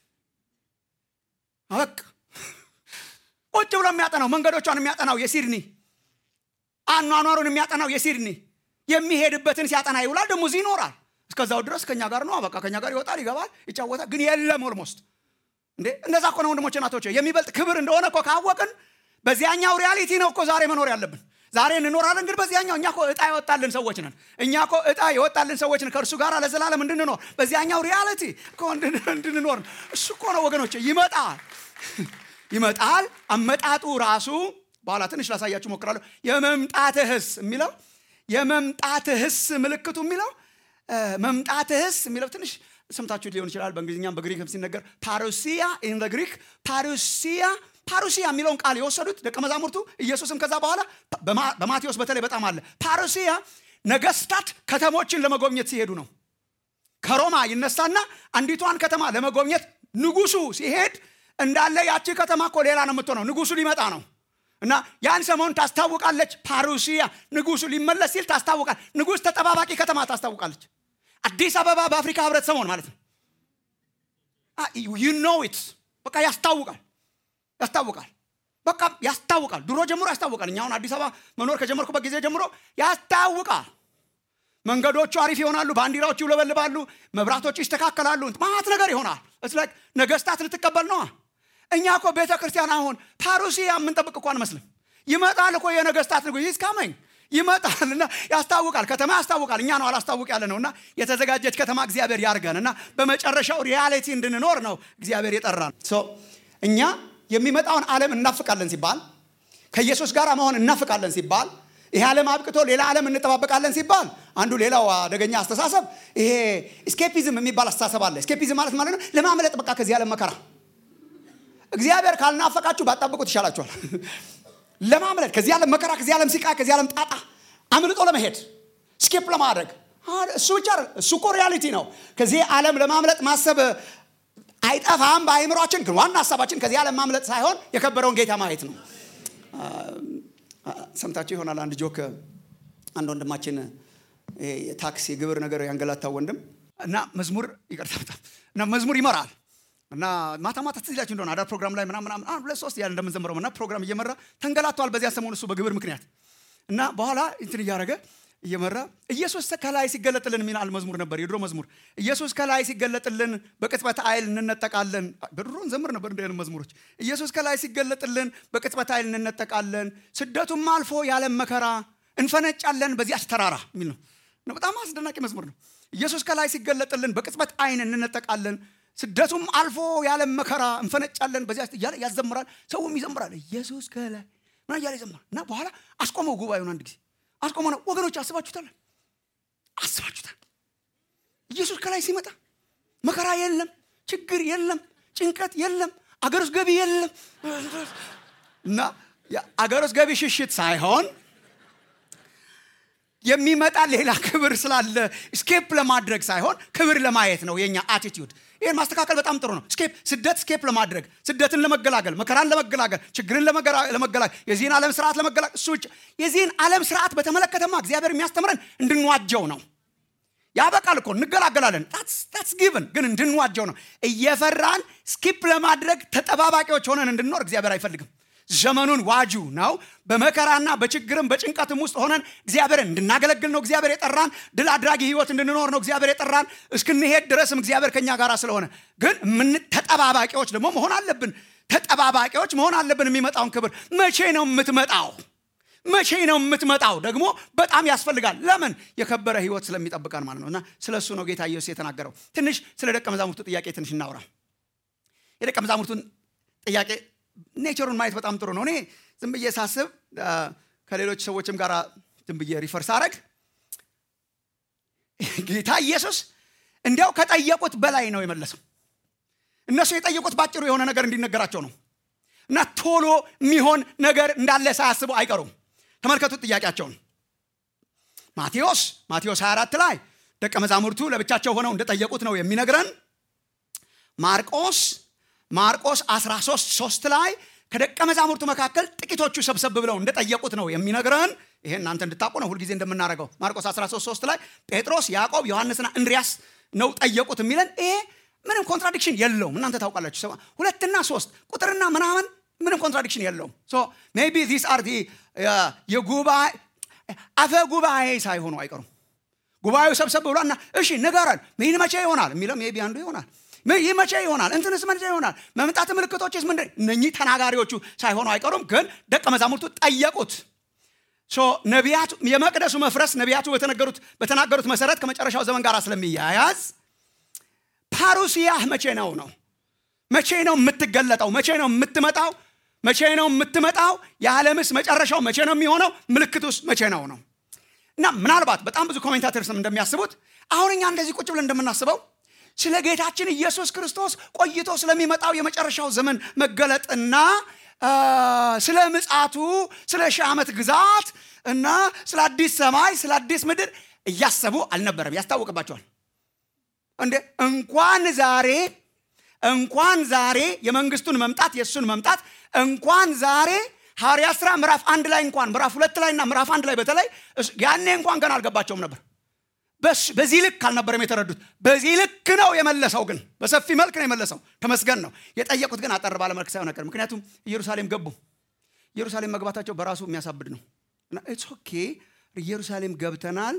በቃ ቁጭ ብሎ የሚያጠናው መንገዶቿን የሚያጠናው የሲድኒ አኗኗሩን የሚያጠናው የሲድኒ የሚሄድበትን ሲያጠና ይውላል ደግሞ እዚህ ይኖራል እስከዛው ድረስ ከኛ ጋር ነው በቃ ከኛ ጋር ይወጣል ይገባል ይጫወታል ግን የለም ኦልሞስት እንዴ እንደዛ እኮ ነው ወንድሞች ናቶች የሚበልጥ ክብር እንደሆነ እኮ ካወቅን በዚያኛው ሪያሊቲ ነው እኮ ዛሬ መኖር ያለብን ዛሬ እንኖራለን ግን በዚያኛው እኛ እኮ እጣ የወጣልን ሰዎች ነን እኛ እኮ እጣ የወጣልን ሰዎች ነን ከእርሱ ጋር ለዘላለም እንድንኖር በዚያኛው ሪያሊቲ እኮ እንድንኖር እሱ እኮ ነው ወገኖች ይመጣል ይመጣል አመጣጡ ራሱ በኋላ ትንሽ ላሳያችሁ ሞክራለሁ የመምጣትህስ የሚለው የመምጣትህስ ምልክቱ የሚለው መምጣትህስ የሚለው ትንሽ ሰምታችሁት ሊሆን ይችላል በእንግሊዝኛም በግሪክም ሲነገር ፓሩሲያ ኢን ግሪክ ፓሩሲያ ፓሩሲያ የሚለውን ቃል የወሰዱት ደቀ መዛሙርቱ ኢየሱስም ከዛ በኋላ በማቴዎስ በተለይ በጣም አለ ፓሩሲያ ነገስታት ከተሞችን ለመጎብኘት ሲሄዱ ነው ከሮማ ይነሳና አንዲቷን ከተማ ለመጎብኘት ንጉሱ ሲሄድ እንዳለ ያቺ ከተማ እኮ ሌላ ነው የምትሆነው ንጉሱ ሊመጣ ነው እና ያን ሰሞን ታስታውቃለች ፓሩሲያ ንጉሱ ሊመለስ ሲል ታስታውቃል ንጉስ ተጠባባቂ ከተማ ታስታውቃለች አዲስ አበባ በአፍሪካ ህብረት ሰሞን ማለት ነው ዩ ኖ ኢት በቃ ያስታውቃል ያስታውቃል በቃ ያስታውቃል ድሮ ጀምሮ ያስታውቃል እኛ አሁን አዲስ አበባ መኖር ከጀመርኩበት ጊዜ ጀምሮ ያስታውቃል መንገዶቹ አሪፍ ይሆናሉ ባንዲራዎቹ ይውለበልባሉ መብራቶቹ ይስተካከላሉ ማት ነገር ይሆናል እስላክ ነገስታት ልትቀበል ነዋ እኛ እኮ ቤተ ክርስቲያን አሁን ፓሩሲያ የምንጠብቅ እኮ አንመስልም ይመጣል እኮ የነገስታት ንጉ ይስካመኝ ይመጣል እና ያስታውቃል ከተማ ያስታውቃል እኛ ነው አላስታውቅ ያለ ነው እና የተዘጋጀች ከተማ እግዚአብሔር ያርገን እና በመጨረሻው ሪያሊቲ እንድንኖር ነው እግዚአብሔር የጠራን እኛ የሚመጣውን ዓለም እናፍቃለን ሲባል ከኢየሱስ ጋር መሆን እናፍቃለን ሲባል ይሄ ዓለም አብቅቶ ሌላ ዓለም እንጠባበቃለን ሲባል አንዱ ሌላው አደገኛ አስተሳሰብ ይሄ ስኬፒዝም የሚባል አስተሳሰብ አለ ስኬፒዝም ማለት ማለት ነው ለማምለጥ በቃ ከዚህ ዓለም መከራ እግዚአብሔር ካልናፈቃችሁ ባጣብቁት ይሻላችኋል ለማምለጥ ከዚህ ዓለም መከራ ከዚህ ዓለም ሲቃ ከዚህ ዓለም ጣጣ አምልጦ ለመሄድ ስኬፕ ለማድረግ እሱ ብቻ እሱ እኮ ሪያሊቲ ነው ከዚህ ዓለም ለማምለጥ ማሰብ አይጠፋም በአይምሯችን ግን ዋና ሀሳባችን ከዚህ ዓለም ማምለጥ ሳይሆን የከበረውን ጌታ ማየት ነው ሰምታችሁ ይሆናል አንድ ጆክ አንድ ወንድማችን ታክሲ ግብር ነገር ያንገላታው ወንድም እና መዝሙር ይቅርታ በጣም እና መዝሙር ይመራል እና ማታ ማታ ትዝ ይላችሁ እንደሆነ አዳር ፕሮግራም ላይ ምናምን ምናምን አንድ ሁለት ሶስት ያለ እንደምንዘምረው እና ፕሮግራም እየመራ ተንገላቷል በዚያ ሰሞን እሱ በግብር ምክንያት እና በኋላ እንትን እያደረገ እየመራ ኢየሱስ ከላይ ሲገለጥልን የሚል መዝሙር ነበር የድሮ መዝሙር ኢየሱስ ከላይ ሲገለጥልን በቅጽበት አይል እንነጠቃለን በድሮ እንዘምር ነበር እንደ መዝሙሮች ኢየሱስ ከላይ ሲገለጥልን በቅጽበት አይል እንነጠቃለን ስደቱም አልፎ ያለም መከራ እንፈነጫለን በዚያች ተራራ የሚል ነው በጣም አስደናቂ መዝሙር ነው ኢየሱስ ከላይ ሲገለጥልን በቅጽበት አይን እንነጠቃለን ስደቱም አልፎ ያለም መከራ እንፈነጫለን በዚያ እያለ ያዘምራል ሰውም ይዘምራል ኢየሱስ ከላይ ምን እያለ ይዘምራል እና በኋላ አስቆመው ጉባኤውን አንድ ጊዜ አስቆመ ነው ወገኖች አስባችሁታል አስባችሁታል ኢየሱስ ከላይ ሲመጣ መከራ የለም ችግር የለም ጭንቀት የለም አገር ውስጥ ገቢ የለም እና አገር ውስጥ ገቢ ሽሽት ሳይሆን የሚመጣ ሌላ ክብር ስላለ ስኬፕ ለማድረግ ሳይሆን ክብር ለማየት ነው የኛ አቲቲዩድ ይህን ማስተካከል በጣም ጥሩ ነው ስኬፕ ስደት ስኬፕ ለማድረግ ስደትን ለመገላገል መከራን ለመገላገል ችግርን ለመገላገል የዚህን ዓለም ስርዓት ለመገላገል እሱ ውጭ የዚህን ዓለም ስርዓት በተመለከተማ እግዚአብሔር የሚያስተምረን እንድንዋጀው ነው ያበቃል እኮ እንገላገላለን ታትስ ጊቭን ግን እንድንዋጀው ነው እየፈራን ስኪፕ ለማድረግ ተጠባባቂዎች ሆነን እንድንኖር እግዚአብሔር አይፈልግም ዘመኑን ዋጁ ነው በመከራና በችግርም በጭንቀትም ውስጥ ሆነን እግዚአብሔርን እንድናገለግል ነው እግዚአብሔር የጠራን ድል አድራጊ ህይወት እንድንኖር ነው እግዚአብሔር የጠራን እስክንሄድ ድረስም እግዚአብሔር ከኛ ጋር ስለሆነ ግን ምን ተጠባባቂዎች ደግሞ መሆን አለብን ተጠባባቂዎች መሆን አለብን የሚመጣውን ክብር መቼ ነው የምትመጣው መቼ ነው የምትመጣው ደግሞ በጣም ያስፈልጋል ለምን የከበረ ህይወት ስለሚጠብቀን ማለት ነው እና ስለ እሱ ነው ጌታ ኢየሱስ የተናገረው ትንሽ ስለ ደቀ መዛሙርቱ ጥያቄ ትንሽ እናውራ የደቀ መዛሙርቱን ጥያቄ ኔቸሩን ማየት በጣም ጥሩ ነው እኔ ዝም ብዬ ሳስብ ከሌሎች ሰዎችም ጋር ዝም ብዬ ሪፈር ሳረግ ጌታ ኢየሱስ እንዲያው ከጠየቁት በላይ ነው የመለሰው እነሱ የጠየቁት ባጭሩ የሆነ ነገር እንዲነገራቸው ነው እና ቶሎ የሚሆን ነገር እንዳለ ሳያስቡ አይቀሩም ተመልከቱት ጥያቄያቸውን ማቴዎስ ማቴዎስ 24 ላይ ደቀ መዛሙርቱ ለብቻቸው ሆነው እንደጠየቁት ነው የሚነግረን ማርቆስ ማርቆስ 13 3 ላይ ከደቀ መዛሙርቱ መካከል ጥቂቶቹ ሰብሰብ ብለው እንደጠየቁት ነው የሚነግረን ይሄ እናንተ እንድታቁ ነው ሁልጊዜ እንደምናደርገው ማርቆስ 13 3 ላይ ጴጥሮስ ያዕቆብ ዮሐንስና እንድሪያስ ነው ጠየቁት የሚለን ይሄ ምንም ኮንትራዲክሽን የለውም እናንተ ታውቃላችሁ ሁለትና ሶስት ቁጥርና ምናምን ምንም ኮንትራዲክሽን የለውም ሜቢ ዚስ አር የጉባኤ አፈ ጉባኤ ሳይሆኑ አይቀሩም ጉባኤው ሰብሰብ ብሏና እሺ ንገረን ይህን መቼ ይሆናል የሚለው ሜቢ አንዱ ይሆናል ይህ መቼ ይሆናል እንትንስ መቼ ይሆናል መምጣት ምልክቶችስ ምንድን እነኚህ ተናጋሪዎቹ ሳይሆኑ አይቀሩም ግን ደቀ መዛሙርቱ ጠየቁት ነቢያቱ የመቅደሱ መፍረስ ነቢያቱ በተነገሩት በተናገሩት መሰረት ከመጨረሻው ዘመን ጋር ስለሚያያዝ ፓሩሲያህ መቼ ነው ነው መቼ ነው የምትገለጠው መቼ ነው የምትመጣው መቼ ነው የምትመጣው የዓለምስ መጨረሻው መቼ ነው የሚሆነው ምልክቱስ መቼ ነው ነው እና ምናልባት በጣም ብዙ ኮሜንታተርስም እንደሚያስቡት አሁን እኛ እንደዚህ ቁጭ ብለን እንደምናስበው ስለ ጌታችን ኢየሱስ ክርስቶስ ቆይቶ ስለሚመጣው የመጨረሻው ዘመን መገለጥና ስለ ምጻቱ ስለ ሺህ ዓመት ግዛት እና ስለ አዲስ ሰማይ ስለ አዲስ ምድር እያሰቡ አልነበረም ያስታውቅባቸዋል እንዴ እንኳን ዛሬ እንኳን ዛሬ የመንግስቱን መምጣት የእሱን መምጣት እንኳን ዛሬ ሐዋርያ ስራ ምዕራፍ አንድ ላይ እንኳን ምዕራፍ ሁለት ላይ እና ምዕራፍ አንድ ላይ በተለይ ያኔ እንኳን ገና አልገባቸውም ነበር በዚህ ልክ አልነበረም የተረዱት በዚህ ልክ ነው የመለሰው ግን በሰፊ መልክ ነው የመለሰው ተመስገን ነው የጠየቁት ግን አጠር ባለ መልክ ሳይሆን አይቀርም ምክንያቱም ኢየሩሳሌም ገቡ ኢየሩሳሌም መግባታቸው በራሱ የሚያሳብድ ነው እና ኢትስ ኦኬ ኢየሩሳሌም ገብተናል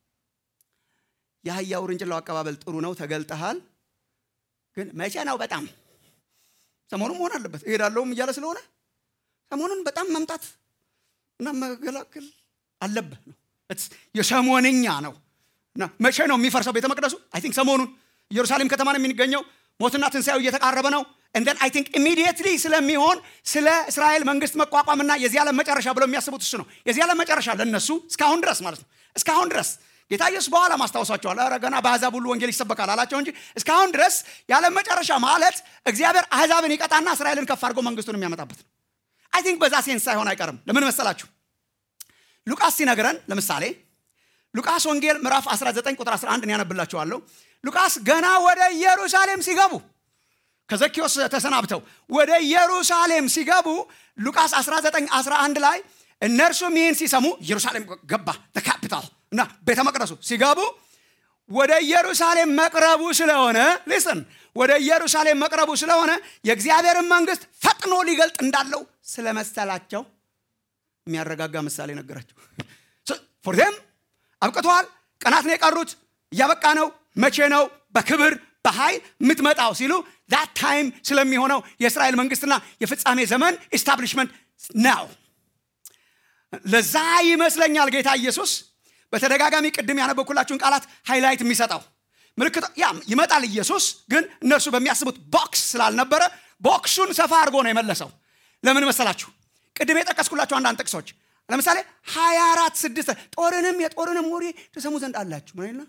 የአህያ ውርንጭላው አቀባበል ጥሩ ነው ተገልጠሃል ግን መቼ ነው በጣም ሰሞኑን መሆን አለበት እሄዳለሁም እያለ ስለሆነ ሰሞኑን በጣም መምጣት እና መገላገል አለብህ ነው የሰሞንኛ ነው እና መቼ ነው የሚፈርሰው ቤተ መቅደሱ አይ ቲንክ ሰሞኑን ኢየሩሳሌም ከተማ ነው የሚገኘው ሞትና ትንሣኤው እየተቃረበ ነው እንደን አይ ቲንክ ኢሚዲየትሊ ስለሚሆን ስለ እስራኤል መንግስት መቋቋምና የዚህ ዓለም መጨረሻ ብለው የሚያስቡት እሱ ነው የዚህ ዓለም መጨረሻ ለነሱ እስካሁን ድረስ ማለት ነው እስካሁን ድረስ ጌታ ኢየሱስ በኋላ ማስታወሳቸዋል ረ ገና በአሕዛብ ሁሉ ወንጌል ይሰበካል አላቸው እንጂ እስካሁን ድረስ የዓለም መጨረሻ ማለት እግዚአብሔር አሕዛብን ይቀጣና እስራኤልን ከፍ አድርጎ መንግስቱን የሚያመጣበት ነው አይ ቲንክ በዛ ሴንስ ሳይሆን አይቀርም ለምን መሰላችሁ ሉቃስ ሲነግረን ለምሳሌ ሉቃስ ወንጌል ምዕራፍ 19 ቁጥር 11 ያነብላችኋለሁ ሉቃስ ገና ወደ ኢየሩሳሌም ሲገቡ ከዘኪዎስ ተሰናብተው ወደ ኢየሩሳሌም ሲገቡ ሉቃስ 19 11 ላይ እነርሱም ይህን ሲሰሙ ኢየሩሳሌም ገባ ካፒታል እና ቤተ መቅደሱ ሲገቡ ወደ ኢየሩሳሌም መቅረቡ ስለሆነ ሊስን ወደ ኢየሩሳሌም መቅረቡ ስለሆነ የእግዚአብሔርን መንግስት ፈጥኖ ሊገልጥ እንዳለው ስለመሰላቸው የሚያረጋጋ ምሳሌ ነገራቸው ፎርም አብቅተዋል ቀናት ነው የቀሩት እያበቃ ነው መቼ ነው በክብር በኃይል የምትመጣው ሲሉ ዛት ታይም ስለሚሆነው የእስራኤል መንግስትና የፍጻሜ ዘመን ኢስታብሊሽመንት ነው ለዛ ይመስለኛል ጌታ ኢየሱስ በተደጋጋሚ ቅድም ያነበኩላችሁን ቃላት ሃይላይት የሚሰጠው ምልክት ያ ይመጣል ኢየሱስ ግን እነርሱ በሚያስቡት ቦክስ ስላልነበረ ቦክሱን ሰፋ አድርጎ ነው የመለሰው ለምን መሰላችሁ ቅድም የጠቀስኩላችሁ አንዳንድ ጥቅሶች ለምሳሌ 24 ስድስት ጦርንም የጦርንም ወሬ ተሰሙ ዘንድ አላችሁ ምን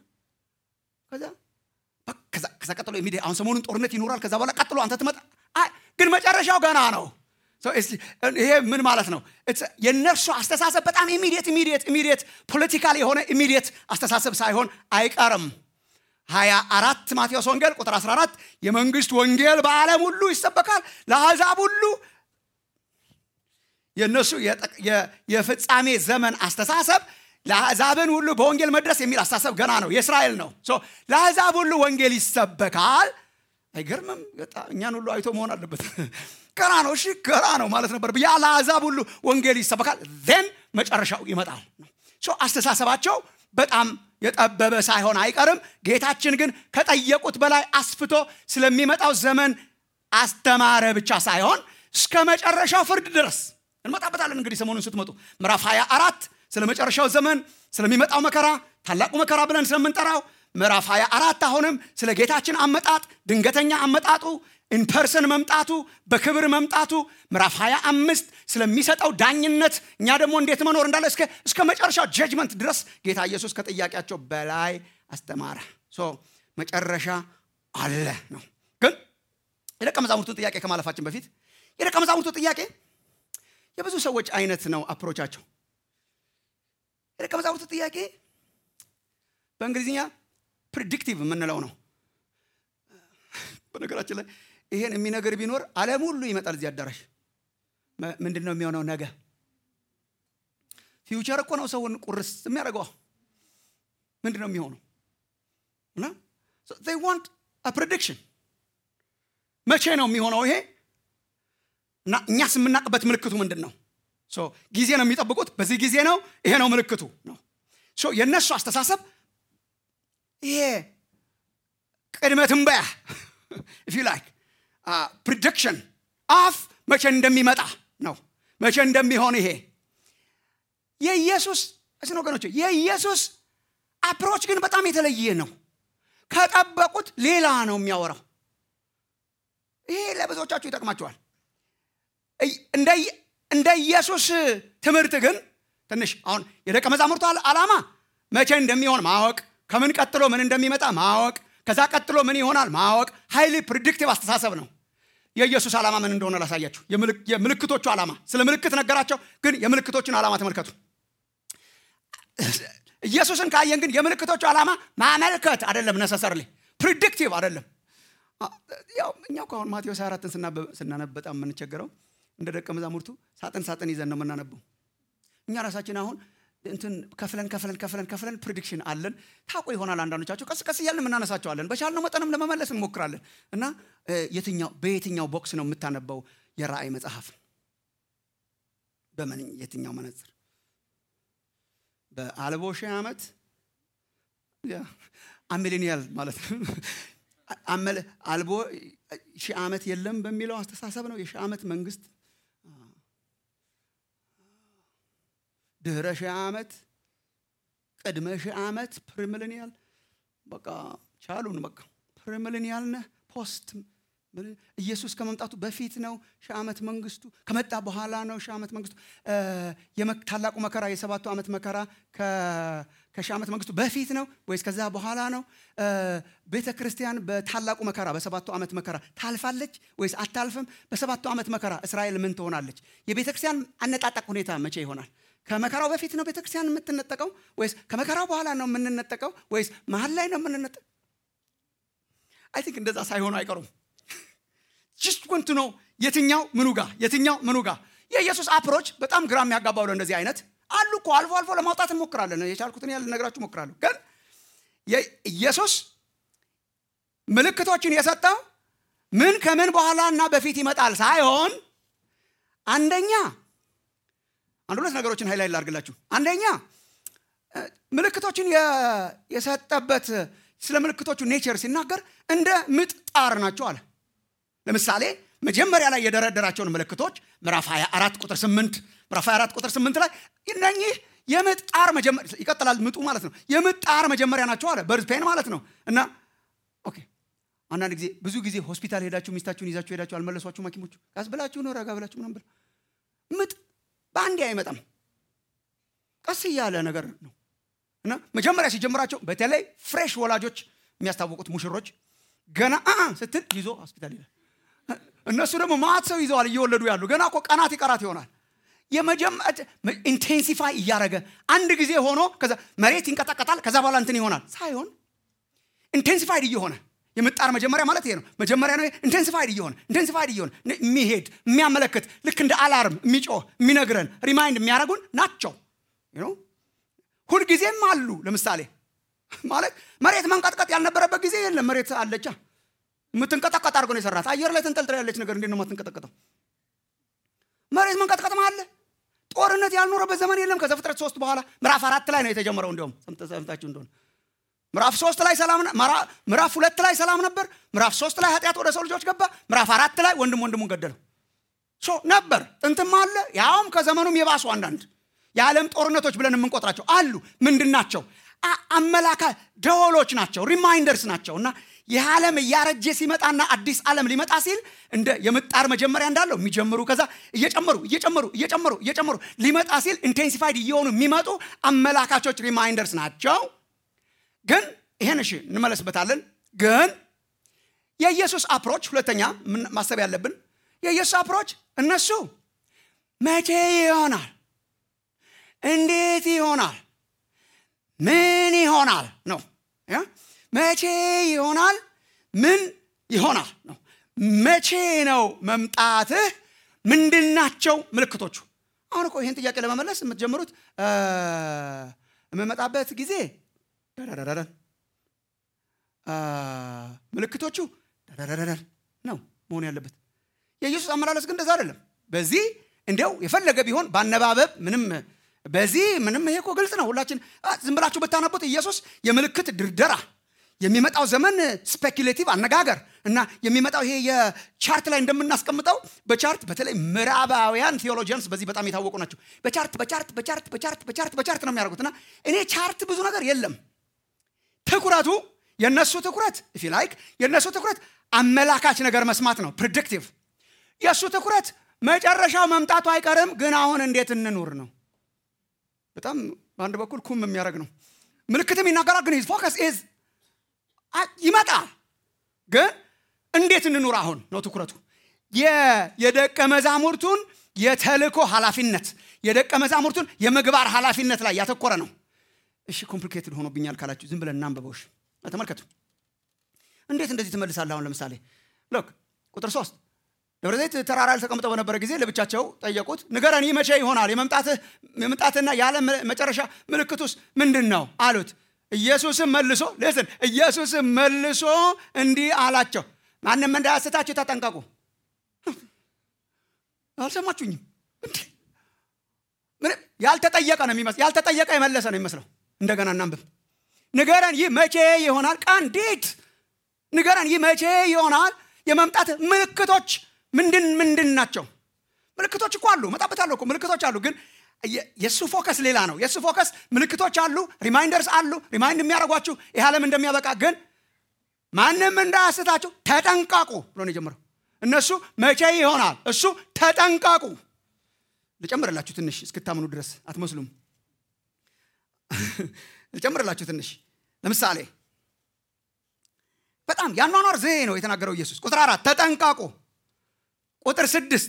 ከዛ ከዛ ቀጥሎ የሚደ አሁን ሰሞኑን ጦርነት ይኖራል ከዛ በኋላ ቀጥሎ አንተ ትመጣ ግን መጨረሻው ገና ነው ይሄ ምን ማለት ነው የእነርሱ አስተሳሰብ በጣም ኢሚዲየት ኢሚዲየት ኢሚዲየት ፖለቲካል የሆነ ኢሚዲየት አስተሳሰብ ሳይሆን አይቀርም 24 ማቴዎስ ወንጌል ቁጥር 14 የመንግስት ወንጌል በዓለም ሁሉ ይሰበካል ለአሕዛብ ሁሉ የእነሱ የፍጻሜ ዘመን አስተሳሰብ ለአሕዛብን ሁሉ በወንጌል መድረስ የሚል አስተሳሰብ ገና ነው የእስራኤል ነው ለአሕዛብ ሁሉ ወንጌል ይሰበካል አይገርምም እኛን ሁሉ አይቶ መሆን አለበት ገና ነው እሺ ገና ነው ማለት ነበር ያ ለአሕዛብ ሁሉ ወንጌል ይሰበካል ን መጨረሻው ይመጣል አስተሳሰባቸው በጣም የጠበበ ሳይሆን አይቀርም ጌታችን ግን ከጠየቁት በላይ አስፍቶ ስለሚመጣው ዘመን አስተማረ ብቻ ሳይሆን እስከ መጨረሻው ፍርድ ድረስ እንመጣበታለን እንግዲህ ሰሞኑን ስትመጡ ምዕራፍ 24 ስለ መጨረሻው ዘመን ስለሚመጣው መከራ ታላቁ መከራ ብለን ስለምንጠራው ምዕራፍ 24 አሁንም ስለ ጌታችን አመጣጥ ድንገተኛ አመጣጡ ኢንፐርሰን መምጣቱ በክብር መምጣቱ ምዕራፍ 25 ስለሚሰጠው ዳኝነት እኛ ደግሞ እንዴት መኖር እንዳለ እስከ መጨረሻው ጀጅመንት ድረስ ጌታ ኢየሱስ ከጥያቄያቸው በላይ አስተማረ መጨረሻ አለ ነው ግን የደቀ መዛሙርቱ ጥያቄ ከማለፋችን በፊት የደቀ መዛሙርቱ ጥያቄ የብዙ ሰዎች አይነት ነው አፕሮቻቸው የደቀ መዛሙርቱ ጥያቄ በእንግሊዝኛ ፕሪዲክቲቭ የምንለው ነው በነገራችን ላይ ይሄን የሚነገር ቢኖር አለም ሁሉ ይመጣል እዚህ አዳራሽ ምንድን ነው የሚሆነው ነገ ፊውቸር እኮ ነው ሰውን ቁርስ የሚያደርገው ምንድን ነው የሚሆነው እና ዋንት ፕሬዲክሽን መቼ ነው የሚሆነው ይሄ እና እኛስ የምናውቅበት ምልክቱ ምንድን ነው ጊዜ ነው የሚጠብቁት በዚህ ጊዜ ነው ይሄ ነው ምልክቱ ነው የእነሱ አስተሳሰብ ይሄ ቅድመ ትንበያ ኢፍ ላይክ ፕሪዲክሽን አፍ መቼ እንደሚመጣ ነው መቼ እንደሚሆን ይሄ የኢየሱስ እስን ወገኖች የኢየሱስ አፕሮች ግን በጣም የተለየ ነው ከጠበቁት ሌላ ነው የሚያወራው ይሄ ለብዙዎቻችሁ ይጠቅማቸዋል እንደ ኢየሱስ ትምህርት ግን ትንሽ አሁን የደቀ መዛሙርቱ ዓላማ መቼ እንደሚሆን ማወቅ፣ ከምን ቀጥሎ ምን እንደሚመጣ ማወቅ፣ ከዛ ቀጥሎ ምን ይሆናል ማወቅ ሃይሊ ፕሪዲክቲቭ አስተሳሰብ ነው። የኢየሱስ ዓላማ ምን እንደሆነ ላሳያችሁ። የምልክቶቹ ዓላማ ስለ ምልክት ነገራቸው፣ ግን የምልክቶቹን ዓላማ ተመልከቱ። ኢየሱስን ካየን ግን የምልክቶቹ ዓላማ ማመልከት አይደለም፣ ነሰሰርሊ ፕሪዲክቲቭ አይደለም። ያው እኛው ከአሁን ማቴዎስ 24ን ስናነብ በጣም የምንቸገረው እንደ ደቀ መዛሙርቱ ሳጥን ሳጥን ይዘን ነው የምናነበው። እኛ ራሳችን አሁን እንትን ከፍለን ከፍለን ከፍለን ከፍለን ፕሪዲክሽን አለን። ታውቁ ይሆናል አንዳንዶቻቸው ቀስ ቀስ እያልን የምናነሳቸዋለን። በቻልነው መጠንም ለመመለስ እንሞክራለን። እና የትኛው በየትኛው ቦክስ ነው የምታነበው የራእይ መጽሐፍ? በምን የትኛው መነጽር? በአልቦ ሺህ ዓመት አሚሊኒያል ማለት ነው። አልቦ ሺህ ዓመት የለም በሚለው አስተሳሰብ ነው። የሺህ ዓመት መንግስት ድህረ ሺህ ዓመት ቅድመ ሺህ ዓመት ፕሪሚሊኒያል በቃ ቻሉን። በቃ ፕሪሚሊኒያል ነህ ፖስት ኢየሱስ ከመምጣቱ በፊት ነው ሺህ ዓመት መንግስቱ፣ ከመጣ በኋላ ነው ሺህ ዓመት መንግስቱ። ታላቁ መከራ የሰባቱ ዓመት መከራ ከሺህ ዓመት መንግስቱ በፊት ነው ወይስ ከዛ በኋላ ነው? ቤተ ክርስቲያን በታላቁ መከራ በሰባቱ ዓመት መከራ ታልፋለች ወይስ አታልፍም? በሰባቱ ዓመት መከራ እስራኤል ምን ትሆናለች? የቤተ ክርስቲያን አነጣጠቅ ሁኔታ መቼ ይሆናል? ከመከራው በፊት ነው ቤተ ክርስቲያን የምትነጠቀው ወይስ ከመከራው በኋላ ነው የምንነጠቀው ወይስ መሀል ላይ ነው የምንነጠቀው? አይ ቲንክ እንደዛ ሳይሆኑ አይቀሩም። ጅስት ወንቱ ነው የትኛው ምኑ ጋ የትኛው ምኑ ጋ የኢየሱስ አፕሮች በጣም ግራ የሚያጋባው እንደዚህ አይነት አሉ እኮ አልፎ አልፎ ለማውጣት እንሞክራለን። የቻልኩትን ያህል ልነግራችሁ እሞክራለሁ። ግን ኢየሱስ ምልክቶችን የሰጠው ምን ከምን በኋላ እና በፊት ይመጣል ሳይሆን አንደኛ አንድ ሁለት ነገሮችን ሀይላይ ላርግላችሁ። አንደኛ ምልክቶችን የሰጠበት ስለ ምልክቶቹ ኔቸር ሲናገር እንደ ምጥ ጣር ናቸው አለ። ለምሳሌ መጀመሪያ ላይ የደረደራቸውን ምልክቶች ምዕራፍ 24 ቁጥር 8 ምዕራፍ 24 ቁጥር 8 ላይ እነኚህ የምጥ ጣር መጀመሪያ ይቀጥላል። ምጡ ማለት ነው። የምጥ ጣር መጀመሪያ ናቸው አለ። በርዝ ፔን ማለት ነው። እና ኦኬ አንዳንድ ጊዜ ብዙ ጊዜ ሆስፒታል ሄዳችሁ ሚስታችሁን ይዛችሁ ሄዳችሁ አልመለሷችሁም ሐኪሞቹ ቀስ ብላችሁ ነው ረጋ ብላችሁ ምናምን ብለው ምጥ በአንዴ አይመጣም። ቀስ እያለ ነገር ነው እና መጀመሪያ ሲጀምራቸው በተለይ ፍሬሽ ወላጆች የሚያስታወቁት ሙሽሮች ገና አ ስትል ይዞ ሆስፒታል ይላል። እነሱ ደግሞ ማት ሰው ይዘዋል እየወለዱ ያሉ ገና እኮ ቀናት ይቀራት ይሆናል። ኢንቴንሲፋይ እያደረገ አንድ ጊዜ ሆኖ ከዛ መሬት ይንቀጠቀጣል። ከዛ በኋላ እንትን ይሆናል ሳይሆን ኢንቴንሲፋይድ እየሆነ የምጣር መጀመሪያ ማለት ይሄ ነው። መጀመሪያ ነው ኢንቴንሲፋይድ እየሆነ ኢንቴንሲፋይድ እየሆነ የሚሄድ የሚያመለክት ልክ እንደ አላርም የሚጮህ የሚነግረን ሪማይንድ የሚያደርጉን ናቸው። ሁልጊዜም አሉ። ለምሳሌ ማለት መሬት መንቀጥቀጥ ያልነበረበት ጊዜ የለም። መሬት አለቻ የምትንቀጠቀጥ አድርጎ ነው የሰራት። አየር ላይ ተንጠልጥላ ያለች ነገር እንዴት ነው የማትንቀጠቀጠው? መሬት መንቀጥቀጥ አለ። ጦርነት ያልኖረበት ዘመን የለም። ከዘፍጥረት ሶስት በኋላ ምዕራፍ አራት ላይ ነው የተጀመረው። እንዲሁም ሰምታችሁ እንደሆነ ምዕራፍ ሶስት ላይ ሰላም ምዕራፍ ሁለት ላይ ሰላም ነበር። ምዕራፍ ሶስት ላይ ኃጢአት ወደ ሰው ልጆች ገባ። ምዕራፍ አራት ላይ ወንድም ወንድሙን ገደለው ነበር። ጥንትም አለ። ያውም ከዘመኑም የባሱ አንዳንድ የዓለም ጦርነቶች ብለን የምንቆጥራቸው አሉ። ምንድን ናቸው? አመላካ ደወሎች ናቸው፣ ሪማይንደርስ ናቸው። እና ይህ ዓለም እያረጀ ሲመጣና አዲስ ዓለም ሊመጣ ሲል እንደ የምጣር መጀመሪያ እንዳለው የሚጀምሩ ከዛ እየጨመሩ እየጨመሩ እየጨመሩ እየጨመሩ ሊመጣ ሲል ኢንቴንሲፋይድ እየሆኑ የሚመጡ አመላካቾች ሪማይንደርስ ናቸው። ግን ይሄን እሺ እንመለስበታለን። ግን የኢየሱስ አፕሮች ሁለተኛ ማሰብ ያለብን የኢየሱስ አፕሮች እነሱ መቼ ይሆናል፣ እንዴት ይሆናል፣ ምን ይሆናል ነው። መቼ ይሆናል፣ ምን ይሆናል ነው። መቼ ነው መምጣትህ? ምንድናቸው ምልክቶቹ? አሁን እኮ ይህን ጥያቄ ለመመለስ የምትጀምሩት የምመጣበት ጊዜ ደረረረረን ምልክቶቹ ደረረረረን ነው መሆን ያለበት። የኢየሱስ አመላለስ ግን እንደዛ አይደለም። በዚህ እንዲያው የፈለገ ቢሆን በአነባበብ ምንም በዚህ ምንም ይሄ እኮ ግልጽ ነው። ሁላችን ዝም ብላችሁ ብታነቡት ኢየሱስ የምልክት ድርደራ የሚመጣው ዘመን ስፔኪሌቲቭ አነጋገር እና የሚመጣው ይሄ የቻርት ላይ እንደምናስቀምጠው በቻርት በተለይ ምዕራባውያን ቴዎሎጂያንስ በዚህ በጣም የታወቁ ናቸው። በቻርት በቻርት በቻርት በቻርት በቻርት በቻርት ነው የሚያደርጉት እና እኔ ቻርት ብዙ ነገር የለም ትኩረቱ የነሱ ትኩረት ፊ ላይክ የነሱ ትኩረት አመላካች ነገር መስማት ነው ፕሪዲክቲቭ የእሱ ትኩረት መጨረሻው መምጣቱ አይቀርም ግን አሁን እንዴት እንኑር ነው በጣም በአንድ በኩል ኩም የሚያደርግ ነው ምልክትም ይናገራል ግን ፎከስ ኢዝ ይመጣል ግን እንዴት እንኑር አሁን ነው ትኩረቱ የደቀ መዛሙርቱን የተልኮ ኃላፊነት የደቀ መዛሙርቱን የምግባር ኃላፊነት ላይ ያተኮረ ነው እሺ ኮምፕሊኬትድ ሆኖብኛል ካላችሁ ዝም ብለን እናንበበውሽ ተመልከቱ እንዴት እንደዚህ ትመልሳለህ አሁን ለምሳሌ ሎክ ቁጥር ሶስት ደብረ ዘይት ተራራ ላይ ተቀምጠው በነበረ ጊዜ ለብቻቸው ጠየቁት ንገረን ይህ መቼ ይሆናል የመምጣትና የዓለም መጨረሻ ምልክቱስ ምንድን ነው አሉት ኢየሱስም መልሶ ልስን ኢየሱስም መልሶ እንዲህ አላቸው ማንም እንዳያስታችሁ ተጠንቀቁ አልሰማችሁኝም ያልተጠየቀ ነው የሚመስል ያልተጠየቀ የመለሰ ነው የሚመስለው እንደገና እናንብብ ንገረን ይህ መቼ ይሆናል ቃንዲት ንገረን ይህ መቼ ይሆናል የመምጣት ምልክቶች ምንድን ምንድን ናቸው ምልክቶች እኮ አሉ መጣበታለሁ እኮ ምልክቶች አሉ ግን የእሱ ፎከስ ሌላ ነው የእሱ ፎከስ ምልክቶች አሉ ሪማይንደርስ አሉ ሪማይንድ የሚያደርጓችሁ ይህ ዓለም እንደሚያበቃ ግን ማንም እንዳያስታችሁ ተጠንቃቁ ብሎ ነው የጀመረው እነሱ መቼ ይሆናል እሱ ተጠንቃቁ ልጨምርላችሁ ትንሽ እስክታምኑ ድረስ አትመስሉም ልጨምርላችሁ ትንሽ ለምሳሌ በጣም ያኗኗር ዘዬ ነው የተናገረው ኢየሱስ ቁጥር አራት ተጠንቃቁ ቁጥር ስድስት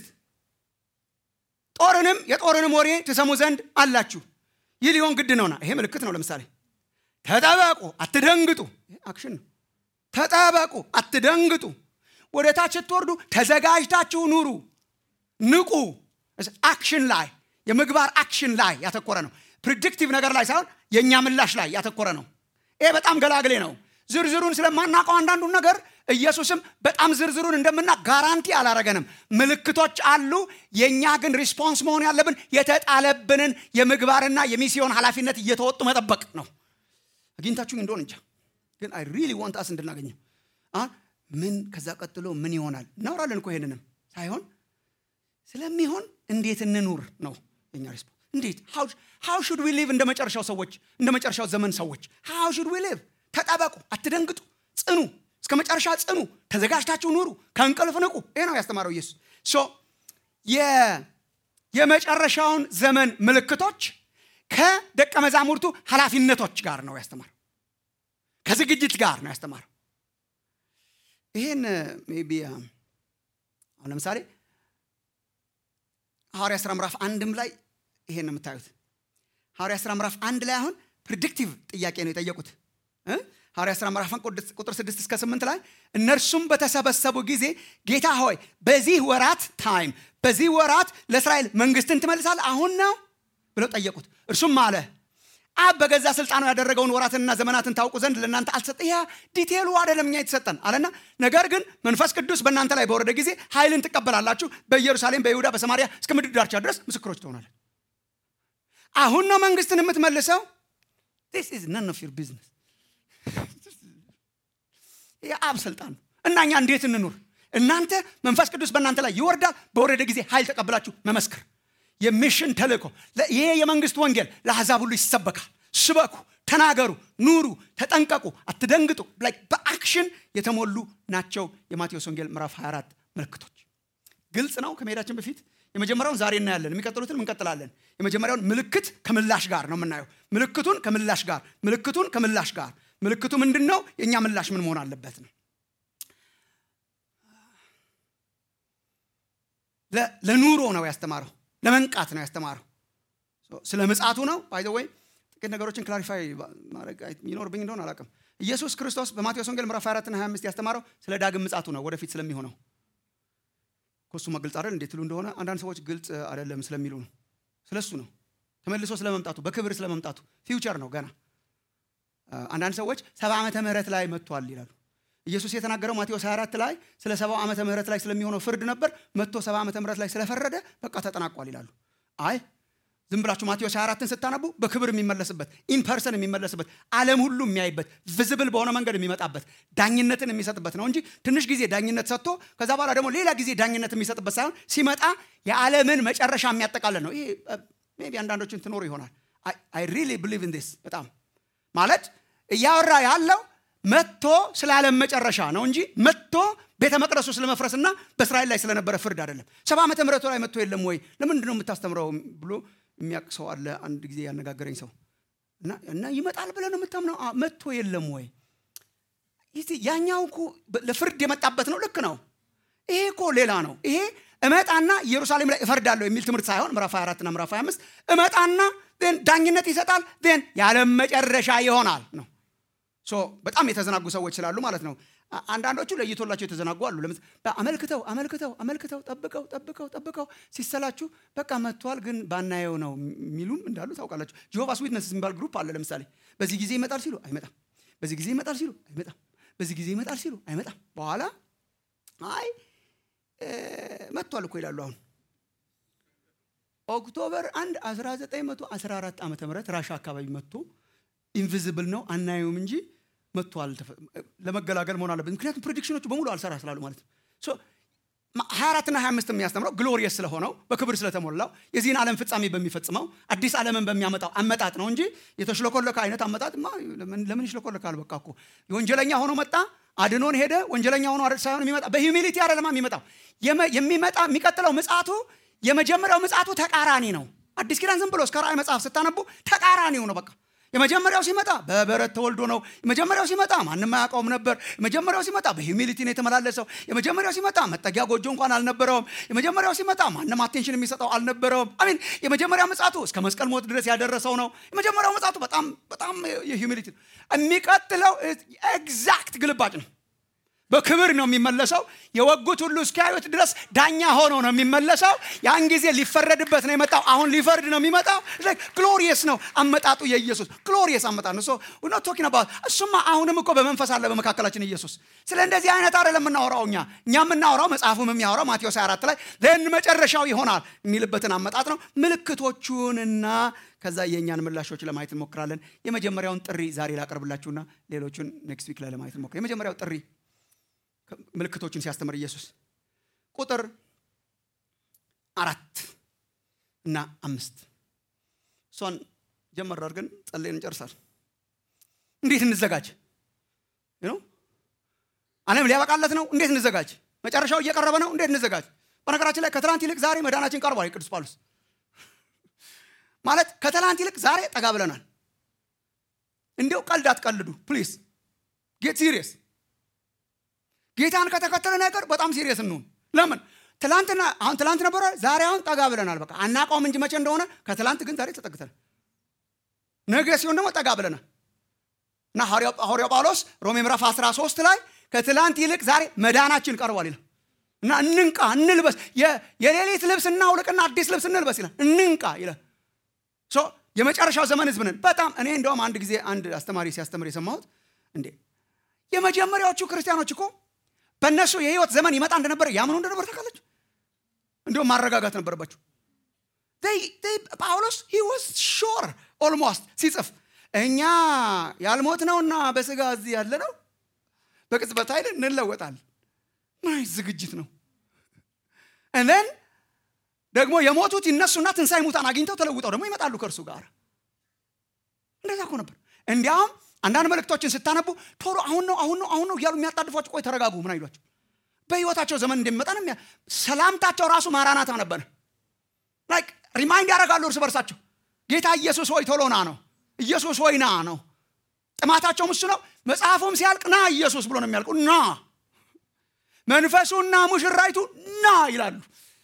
ጦርንም የጦርንም ወሬ ትሰሙ ዘንድ አላችሁ ይህ ሊሆን ግድ ነውና ይሄ ምልክት ነው ለምሳሌ ተጠበቁ አትደንግጡ አክሽን ነው ተጠበቁ አትደንግጡ ወደ ታች ስትወርዱ ተዘጋጅታችሁ ኑሩ ንቁ አክሽን ላይ የምግባር አክሽን ላይ ያተኮረ ነው ፕሪዲክቲቭ ነገር ላይ ሳይሆን የእኛ ምላሽ ላይ ያተኮረ ነው ይሄ በጣም ገላግሌ ነው ዝርዝሩን ስለማናውቀው አንዳንዱን ነገር ኢየሱስም በጣም ዝርዝሩን እንደምና ጋራንቲ አላረገንም ምልክቶች አሉ የእኛ ግን ሪስፖንስ መሆን ያለብን የተጣለብንን የምግባርና የሚስዮን ኃላፊነት እየተወጡ መጠበቅ ነው አግኝታችሁኝ እንደሆን እንጃ ግን አይ ሪሊ ዋንት አስ እንድናገኘው ምን ከዛ ቀጥሎ ምን ይሆናል እናወራለን እኮ ይሄንንም ሳይሆን ስለሚሆን እንዴት እንኑር ነው የኛ ሪስፖንስ እንዴት ሃው ሹድ ዊ ሊቭ እንደ መጨረሻው ሰዎች እንደ መጨረሻው ዘመን ሰዎች ሃው ሹድ ዊ ሊቭ ተጠበቁ አትደንግጡ ጽኑ እስከ መጨረሻ ጽኑ ተዘጋጅታችሁ ኑሩ ከእንቅልፍ ንቁ ይሄ ነው ያስተማረው ኢየሱስ ሶ የመጨረሻውን ዘመን ምልክቶች ከደቀ መዛሙርቱ ኃላፊነቶች ጋር ነው ያስተማረው ከዝግጅት ጋር ነው ያስተማረው ይህን ቢ አሁን ለምሳሌ ሐዋርያ ስራ ምዕራፍ አንድም ላይ ይሄን ነው የምታዩት ሐዋርያ ስራ ምዕራፍ አንድ ላይ አሁን ፕሪዲክቲቭ ጥያቄ ነው የጠየቁት ሐዋርያ ስራ ምዕራፍ ቁጥር ስድስት እስከ ስምንት ላይ እነርሱም በተሰበሰቡ ጊዜ ጌታ ሆይ በዚህ ወራት ታይም በዚህ ወራት ለእስራኤል መንግስትን ትመልሳል አሁን ነው ብለው ጠየቁት እርሱም አለ አብ በገዛ ስልጣኑ ያደረገውን ወራትንና ዘመናትን ታውቁ ዘንድ ለእናንተ አልሰጠ ያ ዲቴሉ አይደለም እኛ የተሰጠን አለና ነገር ግን መንፈስ ቅዱስ በእናንተ ላይ በወረደ ጊዜ ኃይልን ትቀበላላችሁ በኢየሩሳሌም በይሁዳ በሰማሪያ እስከ ምድር ዳርቻ ድረስ ምስክሮች ትሆናለን አሁን ነው መንግስትን የምትመልሰው ስ ኢዝ ነን ኦፍ ዩር ቢዝነስ የአብ ስልጣን ነው እና እኛ እንዴት እንኑር እናንተ መንፈስ ቅዱስ በእናንተ ላይ ይወርዳል በወረደ ጊዜ ኃይል ተቀብላችሁ መመስክር የሚሽን ተልእኮ ይሄ የመንግስት ወንጌል ለአሕዛብ ሁሉ ይሰበካል ስበኩ ተናገሩ ኑሩ ተጠንቀቁ አትደንግጡ በአክሽን የተሞሉ ናቸው የማቴዎስ ወንጌል ምዕራፍ 24 ምልክቶች ግልጽ ነው ከመሄዳችን በፊት የመጀመሪያውን ዛሬ እናያለን የሚቀጥሉትን እንቀጥላለን የመጀመሪያውን ምልክት ከምላሽ ጋር ነው የምናየው ምልክቱን ከምላሽ ጋር ምልክቱን ከምላሽ ጋር ምልክቱ ምንድን ነው የእኛ ምላሽ ምን መሆን አለበት ነው ለኑሮ ነው ያስተማረው ለመንቃት ነው ያስተማረው ስለ ምጻቱ ነው ባይዘ ወይ ጥቂት ነገሮችን ክላሪፋይ ማድረግ ይኖርብኝ እንደሆን አላውቅም ኢየሱስ ክርስቶስ በማቴዎስ ወንጌል ምዕራፍ 24 ና 25 ያስተማረው ስለ ዳግም ምጻቱ ነው ወደፊት ስለሚሆነው ኮሱ ግልጽ አይደል እንዴት ትሉ እንደሆነ አንዳንድ ሰዎች ግልጽ አይደለም ስለሚሉ ነው ስለሱ ነው ተመልሶ ስለመምጣቱ በክብር ስለመምጣቱ ፊውቸር ነው ገና አንዳንድ ሰዎች ሰባ ዓመተ ምህረት ላይ መጥቷል ይላሉ ኢየሱስ የተናገረው ማቴዎስ 24 ላይ ስለ ሰባው ዓመተ ምህረት ላይ ስለሚሆነው ፍርድ ነበር መጥቶ ሰባ ዓመተ ምህረት ላይ ስለፈረደ በቃ ተጠናቋል ይላሉ አይ ዝም ብላችሁ ማቴዎስ 24ን ስታነቡ በክብር የሚመለስበት ኢንፐርሰን የሚመለስበት ዓለም ሁሉ የሚያይበት ቪዝብል በሆነ መንገድ የሚመጣበት ዳኝነትን የሚሰጥበት ነው እንጂ ትንሽ ጊዜ ዳኝነት ሰጥቶ ከዛ በኋላ ደግሞ ሌላ ጊዜ ዳኝነት የሚሰጥበት ሳይሆን ሲመጣ የዓለምን መጨረሻ የሚያጠቃልል ነው ይሄ ቢ አንዳንዶችን ትኖሩ ይሆናል አይ ሪሊ ብሊቭ ኢን ዲስ በጣም ማለት እያወራ ያለው መጥቶ ስለ ዓለም መጨረሻ ነው እንጂ መጥቶ ቤተ መቅደሱ ስለመፍረስና በእስራኤል ላይ ስለነበረ ፍርድ አይደለም ሰባ ዓመተ ምህረቱ ላይ መጥቶ የለም ወይ ለምንድን ነው የምታስተምረው ብሎ የሚያውቅ ሰው አለ አንድ ጊዜ ያነጋገረኝ ሰው እና ይመጣል ብለን የምታምነው መጥቶ የለም ወይ? ያኛው እኮ ለፍርድ የመጣበት ነው። ልክ ነው። ይሄ እኮ ሌላ ነው። ይሄ እመጣና ኢየሩሳሌም ላይ እፈርዳለሁ የሚል ትምህርት ሳይሆን ምዕራፍ 24 እና ምዕራፍ 25 እመጣና ን ዳኝነት ይሰጣል ን የዓለም መጨረሻ ይሆናል ነው። በጣም የተዘናጉ ሰዎች ስላሉ ማለት ነው። አንዳንዶቹ ለይቶላቸው የተዘናጉ አሉ። አመልክተው አመልክተው አመልክተው ጠብቀው ጠብቀው ጠብቀው ሲሰላችሁ በቃ መጥቷል ግን ባናየው ነው የሚሉም እንዳሉ ታውቃላችሁ። ጂሆቫስ ዊትነስ የሚባል ግሩፕ አለ። ለምሳሌ በዚህ ጊዜ ይመጣል ሲሉ አይመጣም፣ በዚህ ጊዜ ይመጣል ሲሉ አይመጣም፣ በዚህ ጊዜ ይመጣል ሲሉ አይመጣም። በኋላ አይ መጥቷል እኮ ይላሉ። አሁን ኦክቶበር 1 1914 ዓ ም ራሻ አካባቢ መጥቶ ኢንቪዚብል ነው አናየውም እንጂ መጥቷል። ለመገላገል መሆን አለበት። ምክንያቱም ፕሬዲክሽኖቹ በሙሉ አልሰራ ስላሉ ማለት ነው። 24 እና 25 የሚያስተምረው ግሎሪየስ ስለሆነው በክብር ስለተሞላው የዚህን ዓለም ፍጻሜ በሚፈጽመው አዲስ ዓለምን በሚያመጣው አመጣጥ ነው እንጂ የተሽለኮለከ አይነት አመጣጥ ለምን ይሽለኮለካል? በቃ እኮ ወንጀለኛ ሆኖ መጣ፣ አድኖን ሄደ። ወንጀለኛ ሆኖ ሳይሆን የሚመጣ በሂዩሚሊቲ አይደለማ የሚመጣው የሚመጣ የሚቀጥለው ምጽአቱ የመጀመሪያው ምጽአቱ ተቃራኒ ነው። አዲስ ኪዳን ዝም ብሎ እስከ ራእይ መጽሐፍ ስታነቡ ተቃራኒው ነው በቃ የመጀመሪያው ሲመጣ በበረት ተወልዶ ነው። የመጀመሪያው ሲመጣ ማንም አያውቀውም ነበር። የመጀመሪያው ሲመጣ በሂዩሚሊቲ ነው የተመላለሰው። የመጀመሪያው ሲመጣ መጠጊያ ጎጆ እንኳን አልነበረውም። የመጀመሪያው ሲመጣ ማንም አቴንሽን የሚሰጠው አልነበረውም። አሚን የመጀመሪያው ምጽአቱ እስከ መስቀል ሞት ድረስ ያደረሰው ነው። የመጀመሪያው ምጽአቱ በጣም በጣም የሂዩሚሊቲ ነው። የሚቀጥለው ኤግዛክት ግልባጭ ነው። በክብር ነው የሚመለሰው። የወጉት ሁሉ እስኪያዩት ድረስ ዳኛ ሆኖ ነው የሚመለሰው። ያን ጊዜ ሊፈረድበት ነው የመጣው። አሁን ሊፈርድ ነው የሚመጣው። ግሎሪየስ ነው አመጣጡ። የኢየሱስ ግሎሪየስ አመጣጥ ነው። ቶኪን አባት እሱማ አሁንም እኮ በመንፈስ አለ በመካከላችን ኢየሱስ። ስለ እንደዚህ አይነት አይደለም የምናወራው እኛ እኛ የምናወራው መጽሐፉም የሚያወራው ማቴዎስ 24 ላይ ለን መጨረሻው ይሆናል የሚልበትን አመጣጥ ነው። ምልክቶቹንና ከዛ የእኛን ምላሾች ለማየት እንሞክራለን። የመጀመሪያውን ጥሪ ዛሬ ላቀርብላችሁና ሌሎቹን ኔክስት ዊክ ላይ ለማየት እንሞክራለን። የመጀመሪያው ጥሪ ምልክቶችን ሲያስተምር ኢየሱስ ቁጥር አራት እና አምስት እሷን ጀመር አድርገን ጸለይን እንጨርሳል። እንዴት እንዘጋጅ ነው? ዓለም ሊያበቃለት ነው። እንዴት እንዘጋጅ? መጨረሻው እየቀረበ ነው። እንዴት እንዘጋጅ? በነገራችን ላይ ከትላንት ይልቅ ዛሬ መዳናችን ቀርቧል። ቅዱስ ጳውሎስ ማለት ከትላንት ይልቅ ዛሬ ጠጋ ብለናል። እንዲው ቀልድ አትቀልዱ ፕሊዝ ጌት ሲሪየስ ጌታን ከተከተለ ነገር በጣም ሲሪየስ እንሁን። ለምን ትላንትና አሁን ትላንት ነበረ፣ ዛሬ አሁን ጠጋ ብለናል። በቃ አናውቀውም እንጂ መቼ እንደሆነ ከትላንት ግን ዛሬ ተጠግተናል። ነገ ሲሆን ደግሞ ጠጋ ብለናል እና ሐዋርያው ጳውሎስ ሮሜ ምዕራፍ 13 ላይ ከትላንት ይልቅ ዛሬ መዳናችን ቀርቧል ይላል እና እንንቃ፣ እንልበስ፣ የሌሊት ልብስ እናውልቅና አዲስ ልብስ እንልበስ ይላል። እንንቃ ይላል። የመጨረሻው ዘመን ህዝብ ነን። በጣም እኔ እንደውም አንድ ጊዜ አንድ አስተማሪ ሲያስተምር የሰማሁት እንዴ የመጀመሪያዎቹ ክርስቲያኖች እኮ በእነሱ የህይወት ዘመን ይመጣ እንደነበረ ያምኑ እንደነበር ታውቃለች። እንዲሁም ማረጋጋት ነበረባቸው። ጳውሎስ ሂ ዋዝ ሾር ኦልሞስት ሲጽፍ እኛ ያልሞት ነውና በስጋ እዚህ ያለ ነው በቅጽበት ኃይል እንለወጣል። ምን ዝግጅት ነው? እነን ደግሞ የሞቱት ይነሱና ትንሣኤ ሙታን አግኝተው ተለውጠው ደግሞ ይመጣሉ ከእርሱ ጋር። እንደዛ እኮ ነበር። እንዲያውም አንዳንድ መልእክቶችን ስታነቡ ቶሎ አሁን ነው አሁን ነው አሁን ነው እያሉ የሚያጣድፏቸው ቆይ ተረጋጉ ምን አይሏቸው በህይወታቸው ዘመን እንደሚመጣ ነው ሰላምታቸው ራሱ ማራናታ ነበር ላይክ ሪማይንድ ያደርጋሉ እርስ በርሳቸው ጌታ ኢየሱስ ሆይ ቶሎ ና ነው ኢየሱስ ሆይ ና ነው ጥማታቸውም እሱ ነው መጽሐፉም ሲያልቅ ና ኢየሱስ ብሎ ነው የሚያልቁ ና መንፈሱና ሙሽራይቱ ና ይላሉ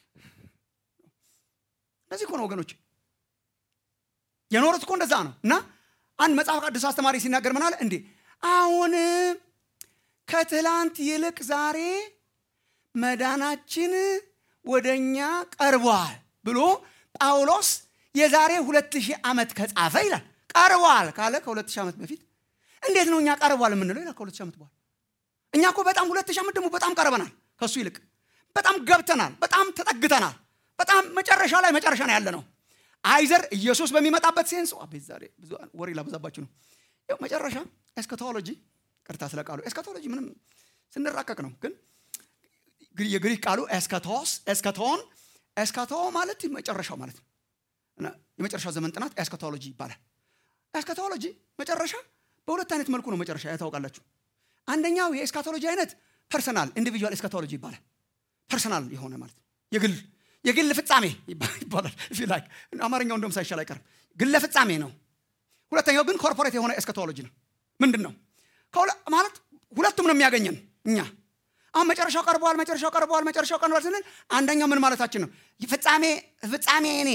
እነዚህ እኮ ነው ወገኖች የኖሩት እኮ እንደዛ ነው እና አንድ መጽሐፍ ቅዱስ አስተማሪ ሲናገር ምን አለ እንዴ አሁን ከትላንት ይልቅ ዛሬ መዳናችን ወደኛ ቀርቧል ብሎ ጳውሎስ የዛሬ ሁለት ሺህ ዓመት ከጻፈ ይላል ቀርቧል ካለ ከሁለት ሺህ ዓመት በፊት እንዴት ነው እኛ ቀርቧል የምንለው ይላል ከሁለት ሺህ ዓመት በኋላ እኛ እኮ በጣም ሁለት ሺህ ዓመት ደግሞ በጣም ቀርበናል ከእሱ ይልቅ በጣም ገብተናል በጣም ተጠግተናል በጣም መጨረሻ ላይ መጨረሻ ነው ያለ ነው አይዘር ኢየሱስ በሚመጣበት ሴንስ አቤት ዛሬ ብዙ ወሬ ላበዛባችሁ ነው ያው መጨረሻ ኤስከቶሎጂ ቅርታ ስለ ቃሉ ኤስከቶሎጂ ምንም ስንራቀቅ ነው ግን የግሪክ ቃሉ ኤስከቶስ ኤስከቶን ኤስከቶ ማለት መጨረሻው ማለት ነው የመጨረሻው ዘመን ጥናት ኤስከቶሎጂ ይባላል ኤስከቶሎጂ መጨረሻ በሁለት አይነት መልኩ ነው መጨረሻ ያታውቃላችሁ አንደኛው የኤስካቶሎጂ አይነት ፐርሰናል ኢንዲቪጁዋል ኤስካቶሎጂ ይባላል ፐርሰናል የሆነ ማለት የግል የግል ፍጻሜ ይባላል ላይክ አማርኛው እንደም ሳይሻል አይቀርም ግለ ፍጻሜ ነው ሁለተኛው ግን ኮርፖሬት የሆነ ኤስከቶሎጂ ነው ምንድን ነው ከሁለ- ማለት ሁለቱም ነው የሚያገኘን እኛ አሁን መጨረሻው ቀርበዋል መጨረሻው ቀርበዋል መጨረሻው ቀርበዋል ስንል አንደኛው ምን ማለታችን ነው ፍጻሜ ፍጻሜ እኔ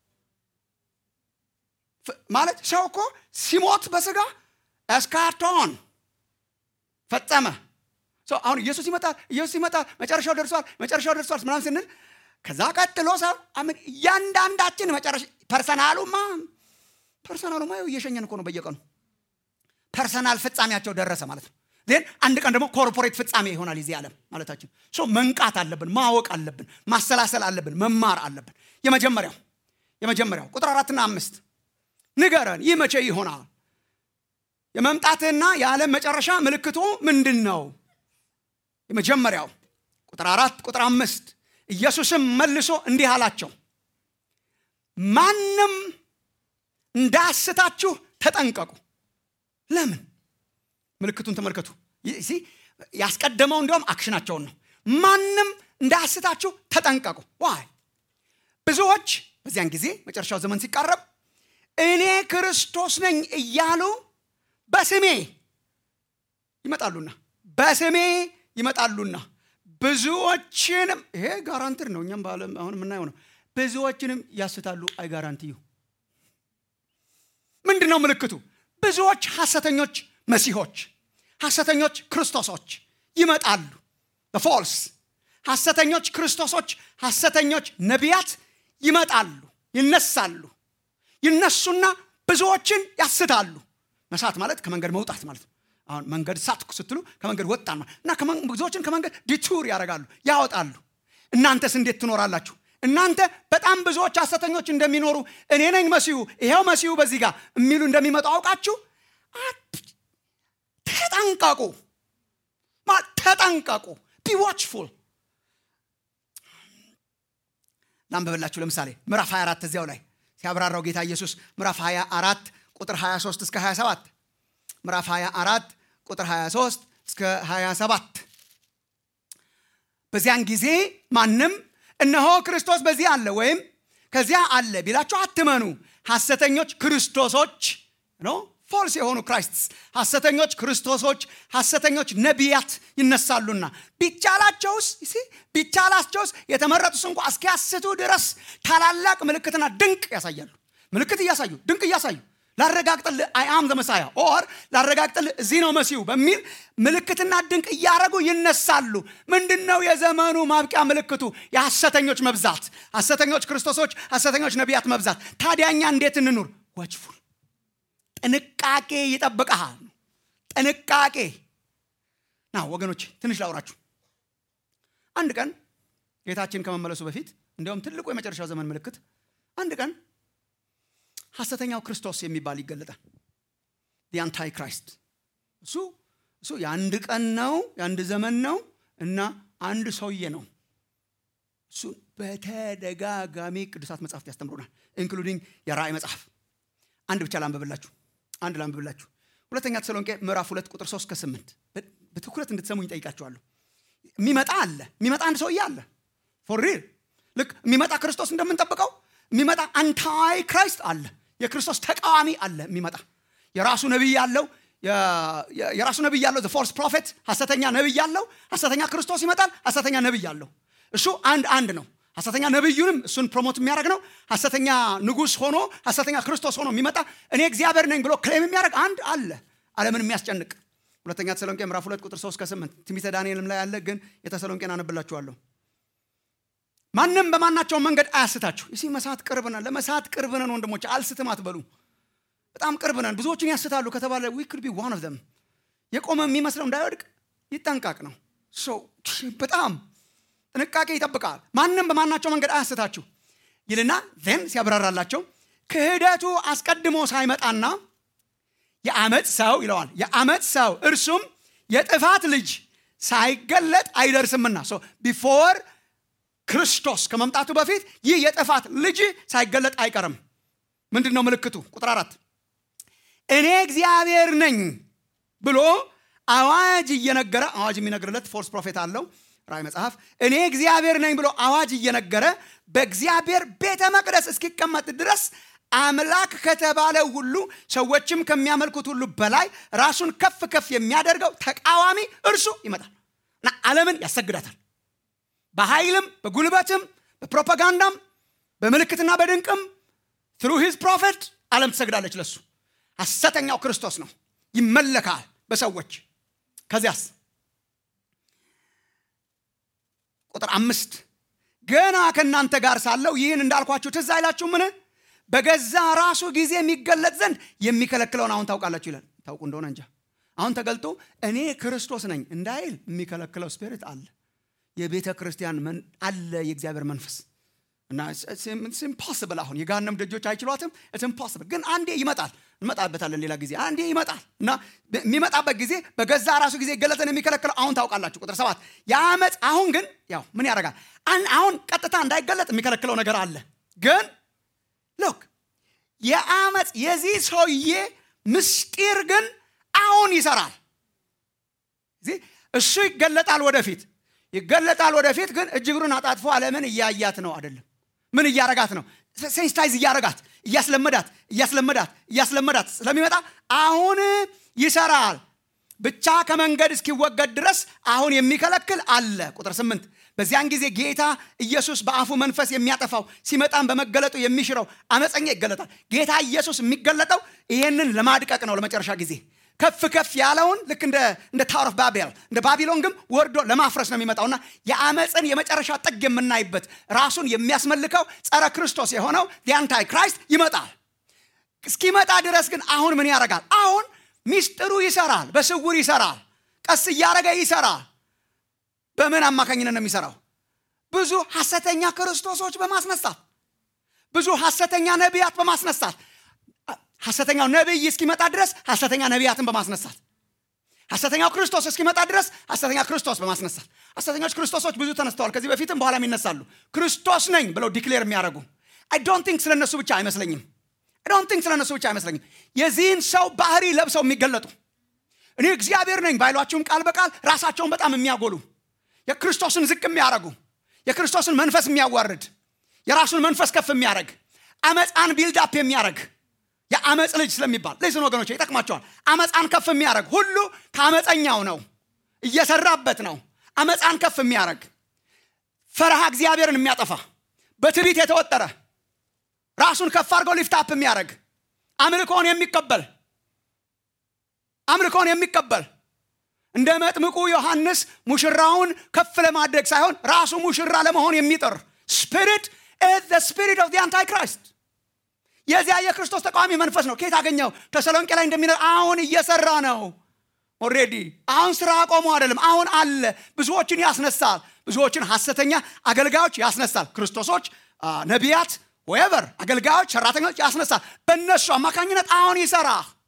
ፍ- ማለት ሰው እኮ ሲሞት በስጋ እስካርቶን ፈጸመ ሰው አሁን ኢየሱስ ይመጣል ኢየሱስ ይመጣል መጨረሻው ደርሷል መጨረሻው ደርሷል ምናምን ስንል ከዛ ቀጥሎ ሰው አምን እያንዳንዳችን መጨረሻ ፐርሰናሉማ ፐርሰናሉማ ይኸው እየሸኘን እኮ ነው በየቀኑ ፐርሰናል ፍጻሜያቸው ደረሰ ማለት ነው ዜን አንድ ቀን ደግሞ ኮርፖሬት ፍጻሜ ይሆናል የዚህ ዓለም ማለታችን ሶ መንቃት አለብን ማወቅ አለብን ማሰላሰል አለብን መማር አለብን የመጀመሪያው የመጀመሪያው ቁጥር አራትና አምስት ንገረን ይህ መቼ ይሆናል የመምጣትህና የዓለም መጨረሻ ምልክቱ ምንድን ነው የመጀመሪያው ቁጥር አራት ቁጥር አምስት ኢየሱስም መልሶ እንዲህ አላቸው ማንም እንዳስታችሁ ተጠንቀቁ ለምን ምልክቱን ተመልከቱ ይህ- ሲ ያስቀደመው እንዲያውም አክሽናቸውን ነው ማንም እንዳያስታችሁ ተጠንቀቁ ዋይ ብዙዎች በዚያን ጊዜ መጨረሻው ዘመን ሲቃረብ እኔ ክርስቶስ ነኝ እያሉ በስሜ ይመጣሉና በስሜ ይመጣሉና ብዙዎችንም ይሄ ጋራንትር ነው እኛም በዓለም አሁን የምናየው ነው ብዙዎችንም ያስታሉ አይ ጋራንትዩ ምንድን ነው ምልክቱ ብዙዎች ሐሰተኞች መሲሆች ሐሰተኞች ክርስቶሶች ይመጣሉ በፎልስ ሐሰተኞች ክርስቶሶች ሐሰተኞች ነቢያት ይመጣሉ ይነሳሉ ይነሱና ብዙዎችን ያስታሉ መሳት ማለት ከመንገድ መውጣት ማለት ነው አሁን መንገድ ሳትኩ ስትሉ ከመንገድ ወጣን ማለት እና ከመን- ብዙዎችን ከመንገድ ዲቱር ያደርጋሉ ያወጣሉ እናንተስ እንዴት ትኖራላችሁ እናንተ በጣም ብዙዎች ሐሰተኞች እንደሚኖሩ እኔ ነኝ መሲሁ ይሄው መሲሁ በዚህ ጋር የሚሉ እንደሚመጡ አውቃችሁ አት- ተጠንቀቁ ማ- ተጠንቀቁ ቢ ዋችፉል ላንበበላችሁ ለምሳሌ ምዕራፍ 24 እዚያው ላይ ሲያብራራው ጌታ ኢየሱስ ምዕራፍ 24 ቁጥር 23 እስከ 27 ምዕራፍ 24 ቁጥር 23 እስከ 27 በዚያን ጊዜ ማንም እነሆ ክርስቶስ በዚህ አለ ወይም ከዚያ አለ ቢላችሁ አትመኑ ሐሰተኞች ክርስቶሶች ነው ፎልስ የሆኑ ክራይስትስ ሐሰተኞች ክርስቶሶች ሐሰተኞች ነቢያት ይነሳሉና ቢቻላቸውስ ሲ ቢቻላቸውስ የተመረጡስ እንኳ እስኪያስቱ ድረስ ታላላቅ ምልክትና ድንቅ ያሳያሉ ምልክት እያሳዩ ድንቅ እያሳዩ ላረጋግጥልህ አይ አም ዘመሳያ ኦር ላረጋግጥልህ እዚህ ነው መሲሁ በሚል ምልክትና ድንቅ እያደረጉ ይነሳሉ ምንድን ነው የዘመኑ ማብቂያ ምልክቱ የሐሰተኞች መብዛት ሐሰተኞች ክርስቶሶች ሐሰተኞች ነቢያት መብዛት ታዲያኛ እንዴት እንኑር ወጅፉል ጥንቃቄ ይጠብቀሃል ጥንቃቄ ና ወገኖች ትንሽ ላውራችሁ አንድ ቀን ጌታችን ከመመለሱ በፊት እንዲያውም ትልቁ የመጨረሻው ዘመን ምልክት አንድ ቀን ሐሰተኛው ክርስቶስ የሚባል ይገለጣል የአንታይ ክራይስት እሱ እሱ የአንድ ቀን ነው የአንድ ዘመን ነው እና አንድ ሰውዬ ነው እሱ በተደጋጋሚ ቅዱሳት መጽሐፍት ያስተምሩናል ኢንክሉዲንግ የራእይ መጽሐፍ አንድ ብቻ ላንብብላችሁ አንድ ላንብብላችሁ ሁለተኛ ተሰሎንቄ ምዕራፍ ሁለት ቁጥር ሶስት ከስምንት በትኩረት እንድትሰሙኝ ጠይቃችኋለሁ የሚመጣ አለ የሚመጣ አንድ ሰውዬ አለ ፎር ሪል ልክ የሚመጣ ክርስቶስ እንደምንጠብቀው የሚመጣ አንታይ ክራይስት አለ የክርስቶስ ተቃዋሚ አለ የሚመጣ የራሱ ነቢይ ያለው የራሱ ነቢይ ያለው ፎርስ ፕሮፌት ሐሰተኛ ነቢይ ያለው ሐሰተኛ ክርስቶስ ይመጣል ሐሰተኛ ነቢይ ያለው እሱ አንድ አንድ ነው ሐሰተኛ ነቢዩንም እሱን ፕሮሞት የሚያደርግ ነው ሐሰተኛ ንጉስ ሆኖ ሐሰተኛ ክርስቶስ ሆኖ የሚመጣ እኔ እግዚአብሔር ነኝ ብሎ ክሌም የሚያደርግ አንድ አለ አለምን የሚያስጨንቅ ሁለተኛ ተሰሎንቄ ምዕራፍ ሁለት ቁጥር ሶስት ከስምንት ትንቢተ ዳንኤልም ላይ ያለ ግን የተሰሎንቄን አነብላችኋለሁ ማንም በማናቸውም መንገድ አያስታችሁ እሲ መሳት ቅርብ ነን ለመሳት ቅርብ ነን ወንድሞች አልስትም አትበሉ በጣም ቅርብ ነን ብዙዎችን ያስታሉ ከተባለ ዊ ክድ ቢ ዋን ኦፍ ዘም የቆመ የሚመስለው እንዳይወድቅ ይጠንቀቅ ነው በጣም ጥንቃቄ ይጠብቃል ማንም በማናቸው መንገድ አያስታችሁ ይልና ዜን ሲያብራራላቸው ክህደቱ አስቀድሞ ሳይመጣና የአመፅ ሰው ይለዋል የአመፅ ሰው እርሱም የጥፋት ልጅ ሳይገለጥ አይደርስምና ቢፎር ክርስቶስ ከመምጣቱ በፊት ይህ የጥፋት ልጅ ሳይገለጥ አይቀርም ምንድን ነው ምልክቱ ቁጥር አራት እኔ እግዚአብሔር ነኝ ብሎ አዋጅ እየነገረ አዋጅ የሚነግርለት ፎርስ ፕሮፌት አለው ራይ መጽሐፍ እኔ እግዚአብሔር ነኝ ብሎ አዋጅ እየነገረ በእግዚአብሔር ቤተ መቅደስ እስኪቀመጥ ድረስ አምላክ ከተባለ ሁሉ ሰዎችም ከሚያመልኩት ሁሉ በላይ ራሱን ከፍ ከፍ የሚያደርገው ተቃዋሚ እርሱ ይመጣል እና ዓለምን ያሰግዳታል። በኃይልም በጉልበትም በፕሮፓጋንዳም በምልክትና በድንቅም ትሩ ሂዝ ፕሮፌት ዓለም ትሰግዳለች ለሱ። ሐሰተኛው ክርስቶስ ነው፣ ይመለካል በሰዎች ከዚያስ ቁጥር አምስት ገና ከእናንተ ጋር ሳለው ይህን እንዳልኳችሁ ትዝ አይላችሁ ምን በገዛ ራሱ ጊዜ የሚገለጥ ዘንድ የሚከለክለውን አሁን ታውቃላችሁ ይላል ታውቁ እንደሆነ እንጃ አሁን ተገልጦ እኔ ክርስቶስ ነኝ እንዳይል የሚከለክለው ስፒሪት አለ የቤተ ክርስቲያን አለ የእግዚአብሔር መንፈስ እና ኢምፖስብል አሁን የጋነም ደጆች አይችሏትም ኢምፖስብል ግን አንዴ ይመጣል እንመጣበታለን ሌላ ጊዜ አንዴ ይመጣል እና የሚመጣበት ጊዜ በገዛ ራሱ ጊዜ ገለጠን የሚከለክለው አሁን ታውቃላችሁ ቁጥር ሰባት የአመፅ አሁን ግን ያው ምን ያደርጋል አሁን ቀጥታ እንዳይገለጥ የሚከለክለው ነገር አለ ግን ሎክ የአመፅ የዚህ ሰውዬ ምስጢር ግን አሁን ይሰራል እሱ ይገለጣል ወደፊት ይገለጣል ወደፊት ግን እጅግሩን አጣጥፎ አለምን እያያት ነው አይደለም ምን እያረጋት ነው ሴንስታይዝ እያረጋት እያስለመዳት እያስለመዳት እያስለመዳት ስለሚመጣ አሁን ይሰራል ብቻ ከመንገድ እስኪወገድ ድረስ አሁን የሚከለክል አለ ቁጥር ስምንት በዚያን ጊዜ ጌታ ኢየሱስ በአፉ መንፈስ የሚያጠፋው ሲመጣም በመገለጡ የሚሽረው አመፀኛ ይገለጣል ጌታ ኢየሱስ የሚገለጠው ይሄንን ለማድቀቅ ነው ለመጨረሻ ጊዜ ከፍ ከፍ ያለውን ልክ እንደ ታወር ኦፍ ባቤል እንደ ባቢሎን ግን ወርዶ ለማፍረስ ነው የሚመጣውና የአመፅን የመጨረሻ ጥግ የምናይበት ራሱን የሚያስመልከው ጸረ ክርስቶስ የሆነው የአንታይ ክራይስት ይመጣል እስኪመጣ ድረስ ግን አሁን ምን ያደርጋል አሁን ሚስጥሩ ይሰራል በስውር ይሰራል ቀስ እያደረገ ይሰራል በምን አማካኝነት ነው የሚሰራው ብዙ ሐሰተኛ ክርስቶሶች በማስነሳት ብዙ ሐሰተኛ ነቢያት በማስነሳት ሐሰተኛው ነቢይ እስኪመጣ ድረስ ሐሰተኛ ነቢያትን በማስነሳት ሐሰተኛው ክርስቶስ እስኪመጣ ድረስ ሐሰተኛ ክርስቶስ በማስነሳት ሐሰተኞች ክርስቶሶች ብዙ ተነስተዋል ከዚህ በፊትም በኋላም ይነሳሉ ክርስቶስ ነኝ ብለው ዲክሌር የሚያደርጉ አይ ዶንት ቲንክ ስለ እነሱ ብቻ አይመስለኝም አይ ዶንት ቲንክ ስለ እነሱ ብቻ አይመስለኝም የዚህን ሰው ባህሪ ለብሰው የሚገለጡ እኔ እግዚአብሔር ነኝ ባይሏችሁም ቃል በቃል ራሳቸውን በጣም የሚያጎሉ የክርስቶስን ዝቅ የሚያደርጉ የክርስቶስን መንፈስ የሚያዋርድ የራሱን መንፈስ ከፍ የሚያደርግ አመፃን ቢልዳፕ የሚያደርግ የአመፅ ልጅ ስለሚባል ልስን ወገኖች ይጠቅማቸዋል አመፃን ከፍ የሚያደርግ ሁሉ ከአመፀኛው ነው እየሰራበት ነው አመፃን ከፍ የሚያደርግ ፈረሃ እግዚአብሔርን የሚያጠፋ በትቢት የተወጠረ ራሱን ከፍ አድርገው ሊፍታፕ የሚያደርግ አምልኮን የሚቀበል አምልኮን የሚቀበል እንደ መጥምቁ ዮሐንስ ሙሽራውን ከፍ ለማድረግ ሳይሆን ራሱ ሙሽራ ለመሆን የሚጥር ስፒሪት ስፒሪት ኦፍ አንታይ ክራይስት የዚያ የክርስቶስ ተቃዋሚ መንፈስ ነው ኬት አገኘው ተሰሎንቄ ላይ እንደሚነ አሁን እየሰራ ነው ኦሬዲ አሁን ስራ አቆሙ አይደለም አሁን አለ ብዙዎችን ያስነሳል ብዙዎችን ሐሰተኛ አገልጋዮች ያስነሳል ክርስቶሶች ነቢያት ወቨር አገልጋዮች ሰራተኞች ያስነሳል በእነሱ አማካኝነት አሁን ይሰራ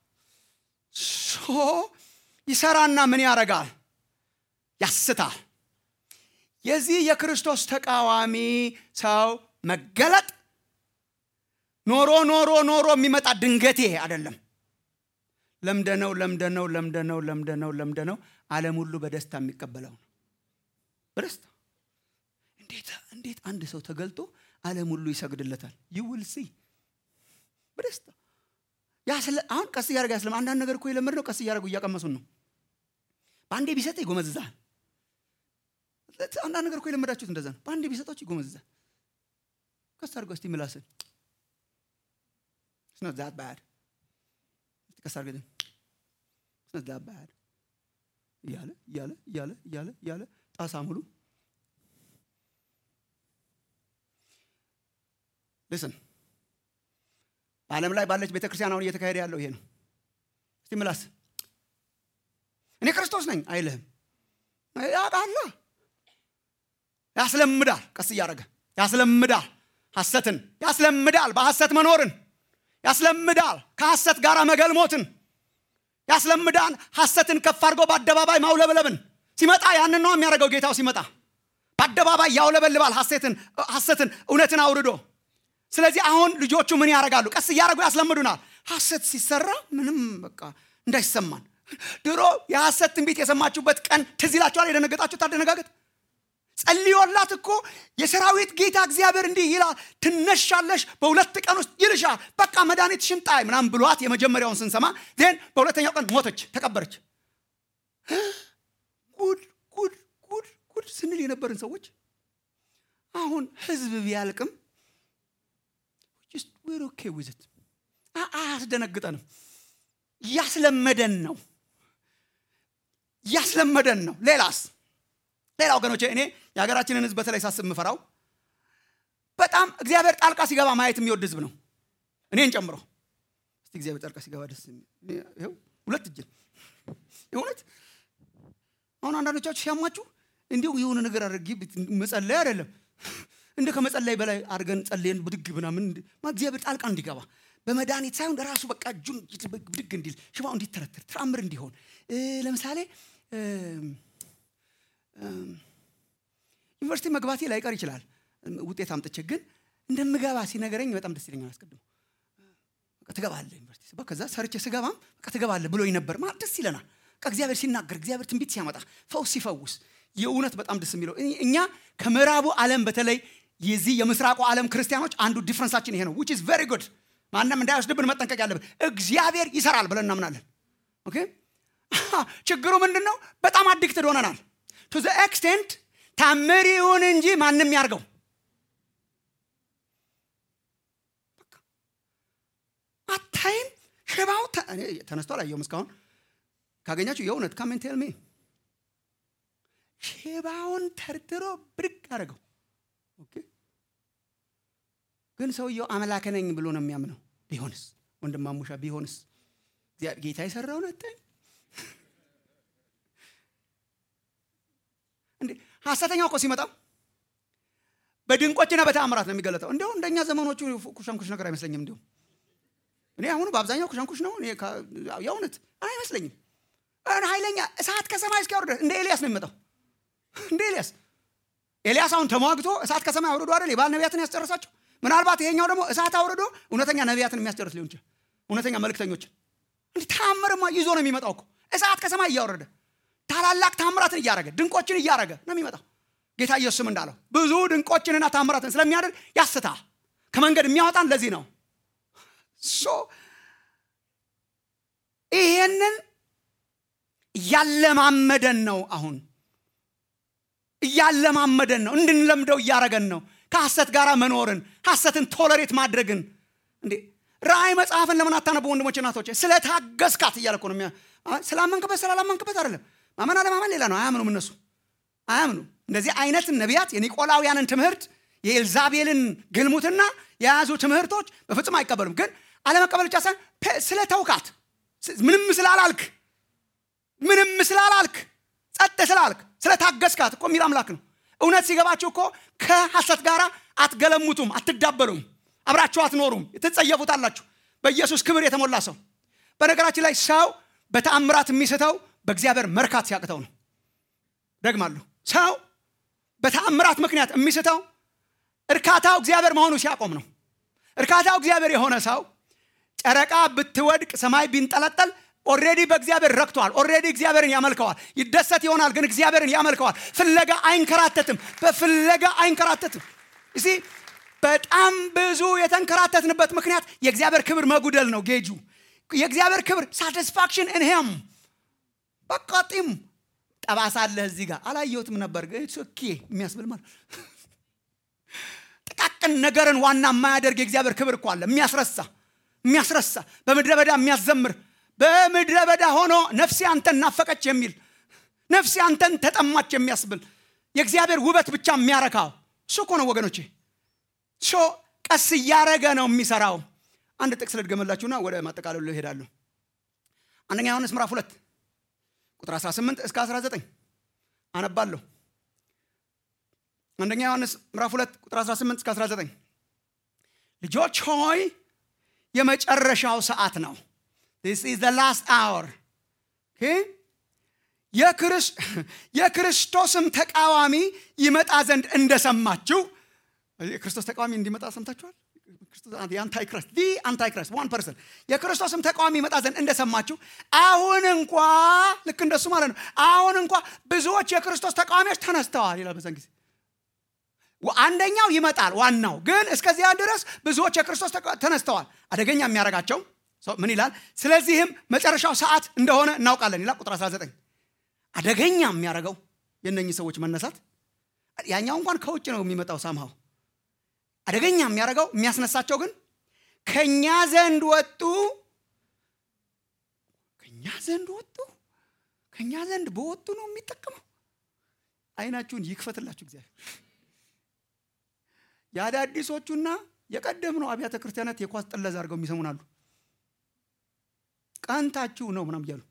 ይሰራና ምን ያደርጋል ያስታል የዚህ የክርስቶስ ተቃዋሚ ሰው መገለጥ ኖሮ ኖሮ ኖሮ የሚመጣ ድንገቴ አይደለም ለምደነው ለምደነው ለምደነው ለምደነው ለምደነው ዓለም ሁሉ በደስታ የሚቀበለው ነው በደስታ እንዴት እንዴት አንድ ሰው ተገልጦ ዓለም ሁሉ ይሰግድለታል ይውል ሲ በደስታ አሁን ቀስ እያደረገ ያስለም አንዳንድ ነገር እኮ የለመድ ነው ቀስ እያደረጉ እያቀመሱን ነው በአንዴ ቢሰጥ ይጎመዝዛል አንዳንድ ነገር እኮ የለመዳችሁት እንደዛ ነው በአንዴ ቢሰጣችሁ ይጎመዝዛል ቀስ አድርገው እስቲ ምላስን It's not that bad. ቀስ አድርገህ It's not that bad. እያለ እያለ እያለ እያለ እያለ ጣሳ ሙሉ ልስን በዓለም ላይ ባለች ቤተ ክርስቲያን አሁን እየተካሄደ ያለው ይሄ ነው እስቲ ምላስ እኔ ክርስቶስ ነኝ አይልህም ያቃላ ያስለምዳል ቀስ እያደረገ ያስለምዳል ሐሰትን ያስለምዳል በሐሰት መኖርን ያስለምዳል ከሐሰት ጋር መገልሞትን ያስለምዳል ሐሰትን ከፍ አድርጎ በአደባባይ ማውለበለብን ሲመጣ ያንን ነው የሚያደርገው ጌታው ሲመጣ በአደባባይ ያውለበልባል ሐሰትን እውነትን አውርዶ ስለዚህ አሁን ልጆቹ ምን ያደርጋሉ ቀስ እያደረጉ ያስለምዱናል ሐሰት ሲሰራ ምንም በቃ እንዳይሰማን ድሮ የሐሰት ትንቢት የሰማችሁበት ቀን ትዝ ይላችኋል የደነገጣችሁ ታደነጋገጥ ጸልዮላት እኮ የሰራዊት ጌታ እግዚአብሔር እንዲህ ይላል ትነሻለሽ በሁለት ቀን ውስጥ ይልሻል በቃ መድኃኒትሽን ጣይ ምናምን ብሏት የመጀመሪያውን ስንሰማ ዜን በሁለተኛው ቀን ሞተች ተቀበረች ጉድ ጉድ ጉድ ጉድ ስንል የነበርን ሰዎች አሁን ህዝብ ቢያልቅም ዌር ኦኬ ዊዝት አያስደነግጠንም እያስለመደን ነው እያስለመደን ነው ሌላስ ሌላ ወገኖቼ እኔ የሀገራችንን ህዝብ በተለይ ሳስብ የምፈራው በጣም እግዚአብሔር ጣልቃ ሲገባ ማየት የሚወድ ህዝብ ነው እኔን ጨምሮ እስቲ እግዚአብሔር ጣልቃ ሲገባ ደስ ይኸው ሁለት እጅን እውነት አሁን አንዳንዶቻችሁ ሲያማችሁ እንዲሁ የሆነ ነገር አድርጊ መጸለይ አይደለም እንደ ከመጸለይ በላይ አድርገን ጸልየን ብድግ ምናምን እግዚአብሔር ጣልቃ እንዲገባ በመድኃኒት ሳይሆን ራሱ በቃ እጁን ብድግ እንዲል ሽባው እንዲተረትር ተአምር እንዲሆን ለምሳሌ ዩኒቨርሲቲ መግባቴ ላይቀር ይችላል ውጤት አምጥቼ ግን እንደምገባ ሲነገረኝ በጣም ደስ ይለኛል አስቀድሞ ትገባለህ ዩኒቨርሲቲ ከዛ ሰርቼ ስገባም በቃ ትገባለህ ብሎኝ ነበር ማለት ደስ ይለናል እግዚአብሔር ሲናገር እግዚአብሔር ትንቢት ሲያመጣ ፈውስ ሲፈውስ የእውነት በጣም ደስ የሚለው እኛ ከምዕራቡ ዓለም በተለይ የዚህ የምስራቁ ዓለም ክርስቲያኖች አንዱ ዲፍረንሳችን ይሄ ነው ዊች ኢዝ ቨሪ ጉድ ማንም እንዳይወስድብን መጠንቀቅ ያለብን እግዚአብሔር ይሰራል ብለን እናምናለን ኦኬ ችግሩ ምንድን ነው በጣም አዲክትድ ሆነናል ቱ ዘ ኤክስቴንት ታምር ይሁን እንጂ ማንም ያርገው አታይም ሽባው ተነስቶ አላየውም እስካሁን ካገኛችሁ የእውነት ካሜን ቴል ሚ ሽባውን ተርትሮ ብድግ አደረገው ግን ሰውየው አምላክ ነኝ ብሎ ነው የሚያምነው ቢሆንስ ወንድማሙሻ ቢሆንስ ጌታ የሰራውን አታይም እንዴ ሐሰተኛው እኮ ሲመጣ በድንቆችና በተአምራት ነው የሚገለጠው እንዲሁ እንደኛ ዘመኖቹ ኩሻንኩሽ ነገር አይመስለኝም እንዲሁ እኔ አሁኑ በአብዛኛው ኩሻንኩሽ ነው የእውነት አይመስለኝም ኃይለኛ እሳት ከሰማይ እስኪያወርደ እንደ ኤልያስ ነው የሚመጣው እንደ ኤልያስ ኤልያስ አሁን ተሟግቶ እሳት ከሰማይ አውርዶ አይደል የባል ነቢያትን ያስጨረሳቸው ምናልባት ይሄኛው ደግሞ እሳት አውርዶ እውነተኛ ነቢያትን የሚያስጨርስ ሊሆን ይችላል እውነተኛ መልክተኞችን እንዲህ ታምርማ ይዞ ነው የሚመጣው እኮ እሳት ከሰማይ እያወረደ ታላላቅ ታምራትን እያረገ ድንቆችን እያረገ ነው የሚመጣው ጌታ ኢየሱስም እንዳለው ብዙ ድንቆችንና ታምራትን ስለሚያደርግ ያስታ ከመንገድ የሚያወጣን ለዚህ ነው ሶ ይሄንን እያለማመደን ነው አሁን እያለማመደን ነው እንድንለምደው እያረገን ነው ከሐሰት ጋር መኖርን ሐሰትን ቶለሬት ማድረግን እንዴ ራእይ መጽሐፍን ለምን አታነቡ ወንድሞች እናቶች ስለታገስካት እያለ እኮ ነው ስላመንክበት ስላላመንክበት አይደለም ማመን አለማመን ሌላ ነው አያምኑም እነሱ አያምኑ እንደዚህ አይነት ነቢያት የኒቆላውያንን ትምህርት የኤልዛቤልን ግልሙትና የያዙ ትምህርቶች በፍጹም አይቀበሉም ግን አለመቀበል ብቻ ሳይሆን ስለ ተውካት ምንም ስላላልክ ምንም ስላላልክ ጸጥ ስላልክ ስለታገስካት እኮ የሚል አምላክ ነው እውነት ሲገባችሁ እኮ ከሐሰት ጋር አትገለሙቱም አትዳበሉም አብራችሁ አትኖሩም ትጸየፉታላችሁ በኢየሱስ ክብር የተሞላ ሰው በነገራችን ላይ ሰው በተአምራት የሚስተው በእግዚአብሔር መርካት ሲያቅተው ነው ደግማለሁ ሰው በተአምራት ምክንያት የሚስተው እርካታው እግዚአብሔር መሆኑ ሲያቆም ነው እርካታው እግዚአብሔር የሆነ ሰው ጨረቃ ብትወድቅ ሰማይ ቢንጠለጠል ኦሬዲ በእግዚአብሔር ረክቷል ኦሬዲ እግዚአብሔርን ያመልከዋል ይደሰት ይሆናል ግን እግዚአብሔርን ያመልከዋል ፍለጋ አይንከራተትም በፍለጋ አይንከራተትም እሲ በጣም ብዙ የተንከራተትንበት ምክንያት የእግዚአብሔር ክብር መጉደል ነው ጌጁ የእግዚአብሔር ክብር ሳቲስፋክሽን እንሄም በቃ ጢም ጠባሳ አለህ እዚህ ጋር አላየሁትም ነበር ኦኬ የሚያስብል ማለት ጥቃቅን ነገርን ዋና የማያደርግ የእግዚአብሔር ክብር እኮ አለ የሚያስረሳ የሚያስረሳ በምድረ በዳ የሚያዘምር በምድረ በዳ ሆኖ ነፍሴ አንተን ናፈቀች የሚል ነፍሴ አንተን ተጠማች የሚያስብል የእግዚአብሔር ውበት ብቻ የሚያረካው እሱ እኮ ነው ወገኖቼ ሶ ቀስ እያረገ ነው የሚሰራው አንድ ጥቅስ ልድገመላችሁና ወደ ማጠቃለሉ ይሄዳሉ አንደኛ ዮሐንስ ምዕራፍ ሁለት ቁጥር 18 እስከ 19 አነባለሁ አንደኛ ዮሐንስ ምዕራፍ 2 ቁጥር 18 እስከ 19 ልጆች ሆይ የመጨረሻው ሰዓት ነው this is the last hour okay? የክርስቶስም ተቃዋሚ ይመጣ ዘንድ እንደሰማችሁ የክርስቶስ ተቃዋሚ እንዲመጣ ሰምታችኋል የአንታይክረስት ዲ አንታይክረስት ዋን ፐርሰን የክርስቶስም ተቃዋሚ ይመጣ ዘንድ እንደሰማችሁ አሁን እንኳ ልክ እንደሱ ማለት ነው አሁን እንኳ ብዙዎች የክርስቶስ ተቃዋሚዎች ተነስተዋል ይላል በዛን ጊዜ አንደኛው ይመጣል ዋናው ግን እስከዚያ ድረስ ብዙዎች የክርስቶስ ተቃ- ተነስተዋል አደገኛ የሚያደርጋቸው ሰው ምን ይላል ስለዚህም መጨረሻው ሰዓት እንደሆነ እናውቃለን ይላል ቁጥር 19 አደገኛ የሚያደርገው የእነኚህ ሰዎች መነሳት ያኛው እንኳን ከውጭ ነው የሚመጣው ሳምሃው አደገኛ የሚያደርገው የሚያስነሳቸው ግን ከኛ ዘንድ ወጡ ከኛ ዘንድ ወጡ ከኛ ዘንድ በወጡ ነው የሚጠቀመው አይናችሁን ይክፈትላችሁ እግዚአብሔር የአዳዲሶቹና የቀደምነው አብያተ ክርስቲያናት የኳስ ጥለዛ አድርገው የሚሰሙን አሉ ቀንታችሁ ነው ምናም እያሉ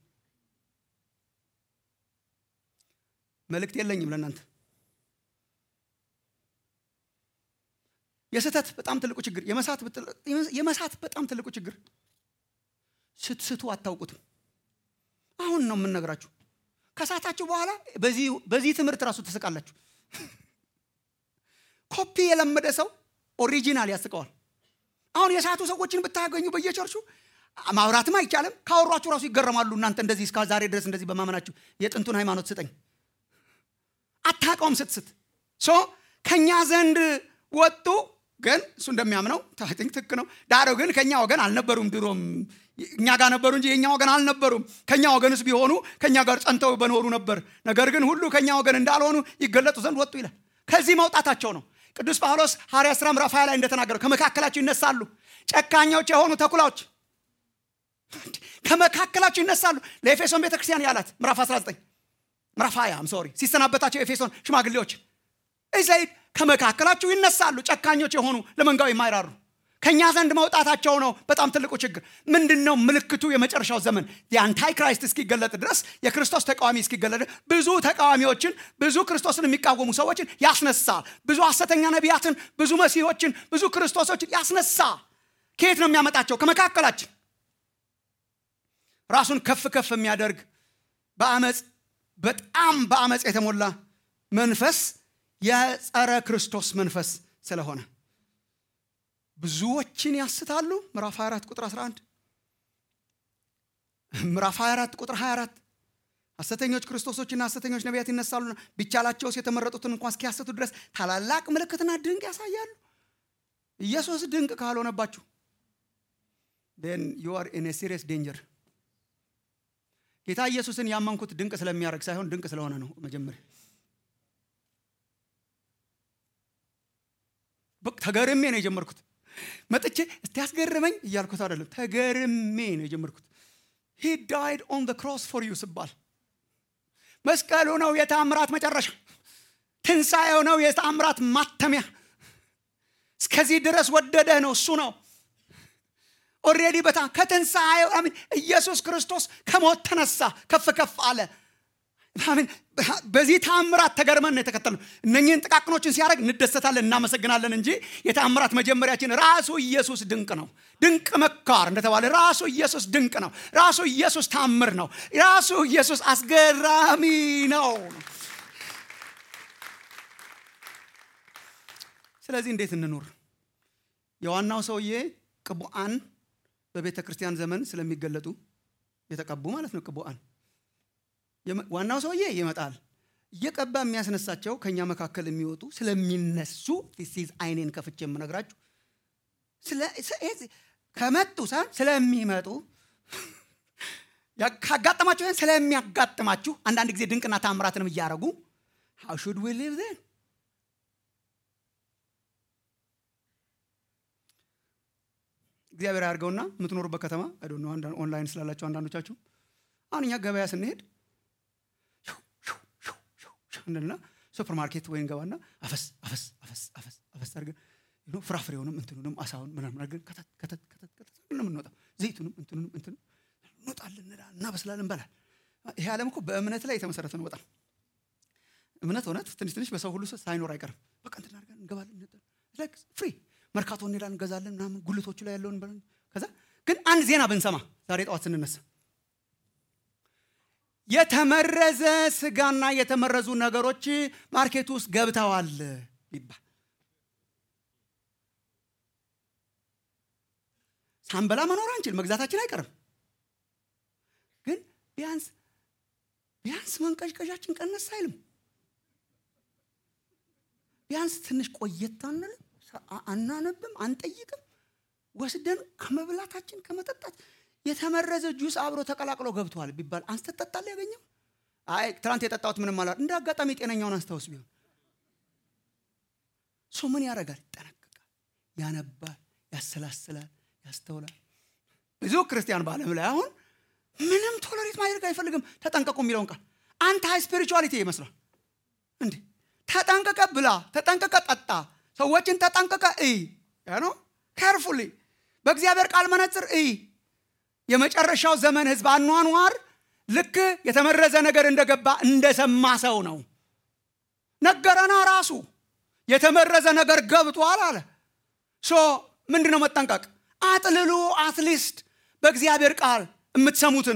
መልእክት የለኝም ለእናንተ የስህተት በጣም ትልቁ ችግር የመሳት ብትል- የመሳት በጣም ትልቁ ችግር ስትስቱ አታውቁትም አሁን ነው የምንነግራችሁ ከሳታችሁ በኋላ በዚህ- በዚህ ትምህርት ራሱ ትስቃላችሁ ኮፒ የለመደ ሰው ኦሪጂናል ያስቀዋል አሁን የሳቱ ሰዎችን ብታገኙ በየቸርቹ ማውራትም አይቻልም ካወሯችሁ ራሱ ይገረማሉ እናንተ እንደዚህ እስከ ዛሬ ድረስ እንደዚህ በማመናችሁ የጥንቱን ሃይማኖት ስጠኝ አታውቀውም ስትስት ሶ ከእኛ ዘንድ ወጡ ግን እሱ እንደሚያምነው ታቲንክ ትክ ነው ዳሩ ግን ከእኛ ወገን አልነበሩም ድሮም እኛ ጋር ነበሩ እንጂ የእኛ ወገን አልነበሩም ከእኛ ወገንስ ቢሆኑ ከእኛ ጋር ጸንተው በኖሩ ነበር ነገር ግን ሁሉ ከእኛ ወገን እንዳልሆኑ ይገለጡ ዘንድ ወጡ ይላል ከዚህ መውጣታቸው ነው ቅዱስ ጳውሎስ ሐዋርያ ሥራ ምዕራፍ 20 ላይ እንደተናገረው ከመካከላቸው ይነሳሉ ጨካኞች የሆኑ ተኩላዎች ከመካከላቸው ይነሳሉ ለኤፌሶን ቤተክርስቲያን ያላት ምዕራፍ 19 ምዕራፍ 20 ሶሪ ሲሰናበታቸው ኤፌሶን ሽማግሌዎች እዘይድ ከመካከላችሁ ይነሳሉ ጨካኞች የሆኑ ለመንጋው የማይራሩ ከእኛ ዘንድ መውጣታቸው ነው በጣም ትልቁ ችግር ምንድን ነው ምልክቱ የመጨረሻው ዘመን የአንታይ ክራይስት እስኪገለጥ ድረስ የክርስቶስ ተቃዋሚ እስኪገለጥ ድረስ ብዙ ተቃዋሚዎችን ብዙ ክርስቶስን የሚቃወሙ ሰዎችን ያስነሳል ብዙ ሐሰተኛ ነቢያትን ብዙ መሲሆችን ብዙ ክርስቶሶችን ያስነሳ ከየት ነው የሚያመጣቸው ከመካከላችን ራሱን ከፍ ከፍ የሚያደርግ በአመፅ በጣም በአመፅ የተሞላ መንፈስ የጸረ ክርስቶስ መንፈስ ስለሆነ ብዙዎችን ያስታሉ ምዕራፍ 24 ቁጥር 11 ምዕራፍ 24 ቁጥር 24 ሐሰተኞች ክርስቶሶችና ሐሰተኞች ነቢያት ይነሳሉና ቢቻላቸውስ የተመረጡትን እንኳን እስኪያስቱ ድረስ ታላላቅ ምልክትና ድንቅ ያሳያሉ ኢየሱስ ድንቅ ካልሆነባችሁ ን ዩ አር ኢን ሲሪየስ ዴንጀር ጌታ ኢየሱስን ያመንኩት ድንቅ ስለሚያደርግ ሳይሆን ድንቅ ስለሆነ ነው መጀመሪያ በቃ ተገርሜ ነው የጀመርኩት መጥቼ እስቲ ያስገርመኝ እያልኩት አይደለም ተገርሜ ነው የጀመርኩት ሂ ዳይድ ኦን ክሮስ ፎር ዩ ስባል መስቀሉ ነው የታምራት መጨረሻ ትንሣኤው ነው የታምራት ማተሚያ እስከዚህ ድረስ ወደደህ ነው እሱ ነው ኦሬዲ በታ ከትንሣኤው አሜን ኢየሱስ ክርስቶስ ከሞት ተነሳ ከፍ ከፍ አለ አሜን በዚህ ታምራት ተገርመን ነው የተከተልነው እነኝህን ጥቃቅኖችን ሲያደርግ እንደሰታለን እናመሰግናለን እንጂ የታምራት መጀመሪያችን ራሱ ኢየሱስ ድንቅ ነው ድንቅ መካር እንደተባለ ራሱ ኢየሱስ ድንቅ ነው ራሱ ኢየሱስ ታምር ነው ራሱ ኢየሱስ አስገራሚ ነው ስለዚህ እንዴት እንኑር የዋናው ሰውዬ ቅቡአን በቤተ ክርስቲያን ዘመን ስለሚገለጡ የተቀቡ ማለት ነው ቅቡአን የመ- ዋናው ሰውዬ ይመጣል እየቀባ የሚያስነሳቸው ከኛ መካከል የሚወጡ ስለሚነሱ ፊሲዝ አይኔን ከፍቼ የምነግራችሁ ስለ- ስ- ይሄ- ከመጡ ሳይሆን ስለሚመጡ ያ- ካጋጠማችሁ ሳይሆን ስለሚያጋጥማችሁ አንዳንድ ጊዜ ድንቅና ታምራትንም እያደረጉ how should we live then እግዚአብሔር ያድርገውና የምትኖሩበት ከተማ አይዶ ኦንላይን ስላላቸው አንዳንዶቻችሁ አሁን እኛ ገበያ ስንሄድ ሹው ሹው ሹው ሹው ሹው እንልና ሱፐር ማርኬት ወይ እንገባና አፈስ አፈስ አፈስ አፈስ አፈስ አድርገን ዩ ኖ ፍራፍሬውንም እንትኑንም አሳውን ምናምን አድርገን ከተት ከተት ከተት ከተት ነው የምንወጣው ዘይቱንም እንትኑንም እንትን እንወጣለን እንላለን እናበስላለን እንበላል ይሄ ዓለም እኮ በእምነት ላይ የተመሰረተ ነው በጣም እምነት እውነት ትንሽ ትንሽ በሰው ሁሉ ሳይኖር አይቀርም በቃ እንትን አድርገን እንገባለን ፍሪ መርካቶ እንሄዳለን እንገዛለን ምናምን ጉልቶቹ ላይ ያለውን እንበላለን። ከዛ ግን አንድ ዜና ብንሰማ ዛሬ ጠዋት ስንነሳ የተመረዘ ስጋና የተመረዙ ነገሮች ማርኬት ውስጥ ገብተዋል ይባል ሳንበላ መኖር አንችል መግዛታችን አይቀርም ግን ቢያንስ ቢያንስ መንቀዥቀዣችን ቀነስ አይልም ቢያንስ ትንሽ ቆየት አንልም፣ አናነብም፣ አንጠይቅም። ወስደን ከመብላታችን ከመጠጣት የተመረዘ ጁስ አብሮ ተቀላቅሎ ገብቷል ቢባል አንስተ ጠጣል ያገኘው አይ ትናንት የጠጣሁት ምንም አላ እንደ አጋጣሚ ጤነኛውን አንስታውስ ቢሆን ሰው ምን ያደርጋል? ይጠነቀቃል፣ ያነባል፣ ያሰላስላል፣ ያስተውላል። ብዙ ክርስቲያን በዓለም ላይ አሁን ምንም ቶለሬት ማድረግ አይፈልግም። ተጠንቀቁ የሚለውን ቃል አንተ ሃይ ስፒሪቹዋሊቲ ይመስላል እንዴ ተጠንቀቀ ብላ፣ ተጠንቀቀ ጠጣ፣ ሰዎችን ተጠንቀቀ እይ። ያ ነው ካርፉሊ በእግዚአብሔር ቃል መነጽር እይ። የመጨረሻው ዘመን ህዝብ አኗኗር ልክ የተመረዘ ነገር እንደገባ እንደሰማ ሰው ነው። ነገረና ራሱ የተመረዘ ነገር ገብቷል አለ። ሶ ምንድን ነው መጠንቀቅ? አጥልሉ። አትሊስት በእግዚአብሔር ቃል የምትሰሙትን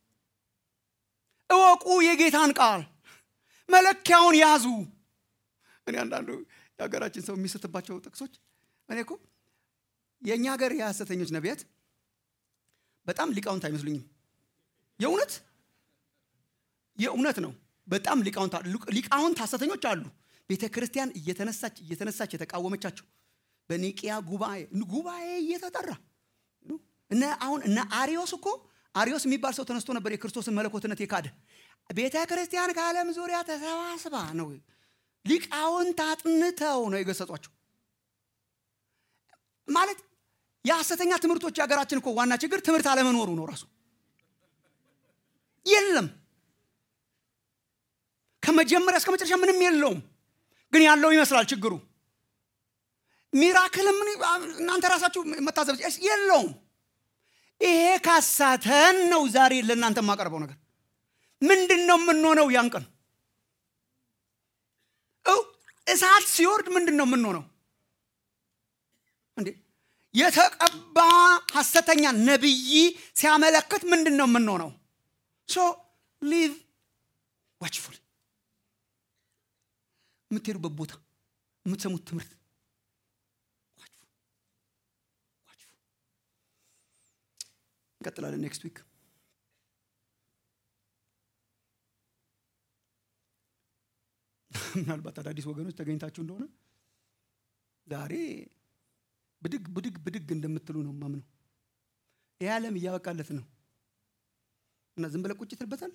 እወቁ። የጌታን ቃል መለኪያውን ያዙ። እኔ አንዳንዱ የሀገራችን ሰው የሚስትባቸው ጥቅሶች እኔ እኮ የእኛ ሀገር የሐሰተኞች ነቢያት በጣም ሊቃውንት አይመስሉኝም። የእውነት የእውነት ነው። በጣም ሊቃውንት ሊቃውንት ሐሰተኞች አሉ። ቤተ ክርስቲያን እየተነሳች እየተነሳች የተቃወመቻቸው በኒቅያ ጉባኤ ጉባኤ እየተጠራ እነ አሁን እነ አሪዮስ እኮ አሪዮስ የሚባል ሰው ተነስቶ ነበር የክርስቶስን መለኮትነት የካደ ቤተ ክርስቲያን ከዓለም ዙሪያ ተሰባስባ ነው ሊቃውንት አጥንተው ነው የገሰጿቸው። ማለት የሐሰተኛ ትምህርቶች የሀገራችን እኮ ዋና ችግር ትምህርት አለመኖሩ ነው። ራሱ የለም ከመጀመሪያ እስከ መጨረሻ ምንም የለውም። ግን ያለው ይመስላል ችግሩ። ሚራክልም እናንተ ራሳችሁ መታዘብ የለውም። ይሄ ካሳተን ነው ዛሬ ለእናንተ የማቀርበው ነገር ምንድን ነው የምንሆነው? ያን ቀን እሳት ሲወርድ ምንድን ነው የምንሆነው? እንዴ የተቀባ ሐሰተኛ ነቢይ ሲያመለክት ምንድን ነው የምንሆነው? ሶ ሊቭ ዋችፉል የምትሄዱበት ቦታ የምትሰሙት ትምህርት እንቀጥላለን ኔክስት ዊክ ምናልባት አዳዲስ ወገኖች ተገኝታችሁ እንደሆነ ዛሬ ብድግ ብድግ ብድግ እንደምትሉ ነው ማምነው። ይህ ዓለም እያበቃለት ነው እና ዝም ብለህ ቁጭ ትልበታል።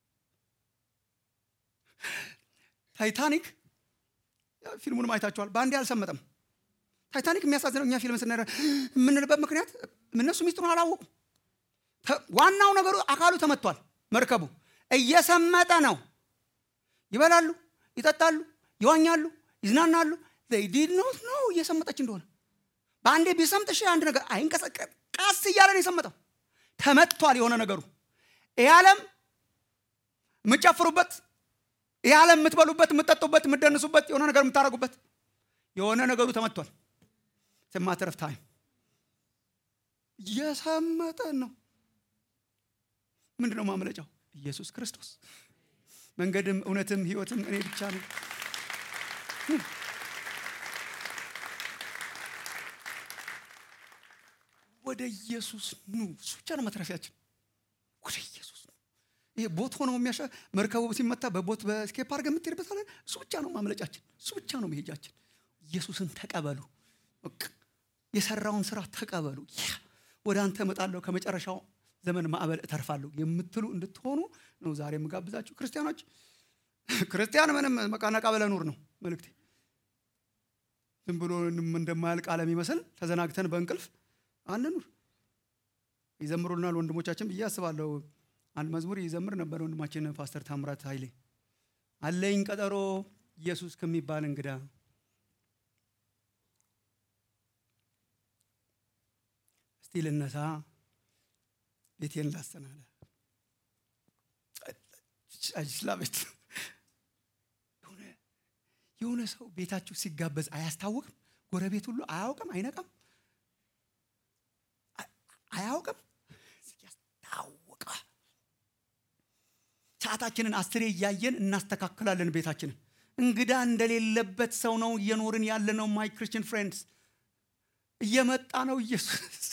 ታይታኒክ ፊልሙንም አይታችኋል። በአንዴ አልሰመጠም። ታይታኒክ የሚያሳዝነው እኛ ፊልም ስና የምንልበት ምክንያት እነሱ ሚስጥሩን አላወቁም። ዋናው ነገሩ አካሉ ተመቷል። መርከቡ እየሰመጠ ነው። ይበላሉ፣ ይጠጣሉ፣ ይዋኛሉ፣ ይዝናናሉ። ዲድ ኖት ነው እየሰመጠች እንደሆነ በአንዴ ቢሰምጥ እሺ አንድ ነገር አይንቀሳቀስ ቀስ እያለ ነው የሰመጠው። ተመቷል የሆነ ነገሩ። ይህ ዓለም የምጨፍሩበት፣ ይህ ዓለም የምትበሉበት፣ የምትጠጡበት፣ የምትደንሱበት፣ የሆነ ነገር የምታደርጉበት የሆነ ነገሩ ተመቷል። ማተረፍ ታይም እየሰመጠ ነው። ምንድን ነው ማምለጫው? ኢየሱስ ክርስቶስ መንገድም እውነትም ህይወትም እኔ ብቻ ነው። ወደ ኢየሱስ ኑ። እሱ ብቻ ነው መትረፊያችን። ወደ ኢየሱስ ኑ። ይሄ ቦት ሆነው የሚያሻ መርከቡ ሲመታ በቦት በስኬፕ አድርገህ የምትሄድበት አለ። እሱ ብቻ ነው ማምለጫችን። እሱ ብቻ ነው መሄጃችን። ኢየሱስን ተቀበሉ። የሰራውን ስራ ተቀበሉ። ያ ወደ አንተ እመጣለሁ ከመጨረሻው ዘመን ማዕበል እተርፋለሁ የምትሉ እንድትሆኑ ነው ዛሬ የምጋብዛችሁ። ክርስቲያኖች ክርስቲያን ምንም መቃነቃ ብለህ ኑር ነው መልእክቴ። ዝም ብሎ እንደማያልቅ ዓለም ይመስል ተዘናግተን በእንቅልፍ አንኑር። ይዘምሩልናል ወንድሞቻችን ብዬ አስባለሁ። አንድ መዝሙር ይዘምር ነበር ወንድማችን ፓስተር ታምራት ኃይሌ አለኝ ቀጠሮ ኢየሱስ ከሚባል እንግዳ እስቲ ልነሳ ቤቴን ላሰናለ ስላቤት የሆነ ሰው ቤታችሁ ሲጋበዝ አያስታውቅም? ጎረቤት ሁሉ አያውቅም? አይነቃም? አያውቅም? ያስታውቃል። ሰዓታችንን አስሬ እያየን እናስተካክላለን ቤታችንን። እንግዳ እንደሌለበት ሰው ነው እየኖርን ያለ ነው። ማይ ክርስቲያን ፍሬንድስ እየመጣ ነው ኢየሱስ።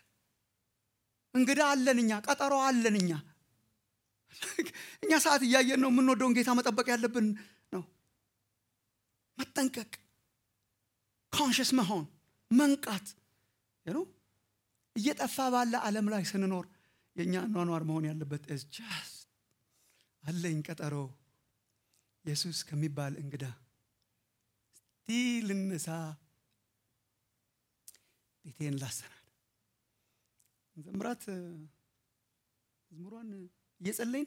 እንግዳ አለን እኛ፣ ቀጠሮ አለን እኛ። እኛ ሰዓት እያየን ነው የምንወደውን ጌታ መጠበቅ ያለብን ነው። መጠንቀቅ ኮንሽስ መሆን መንቃት ነው እየጠፋ ባለ ዓለም ላይ ስንኖር የእኛ ኗኗር መሆን ያለበት ስ አለኝ ቀጠሮ ኢየሱስ ከሚባል እንግዳ እስቲ ልነሳ ቤቴን ላሰናል ዘምራት መዝሙሯን እየጸለይን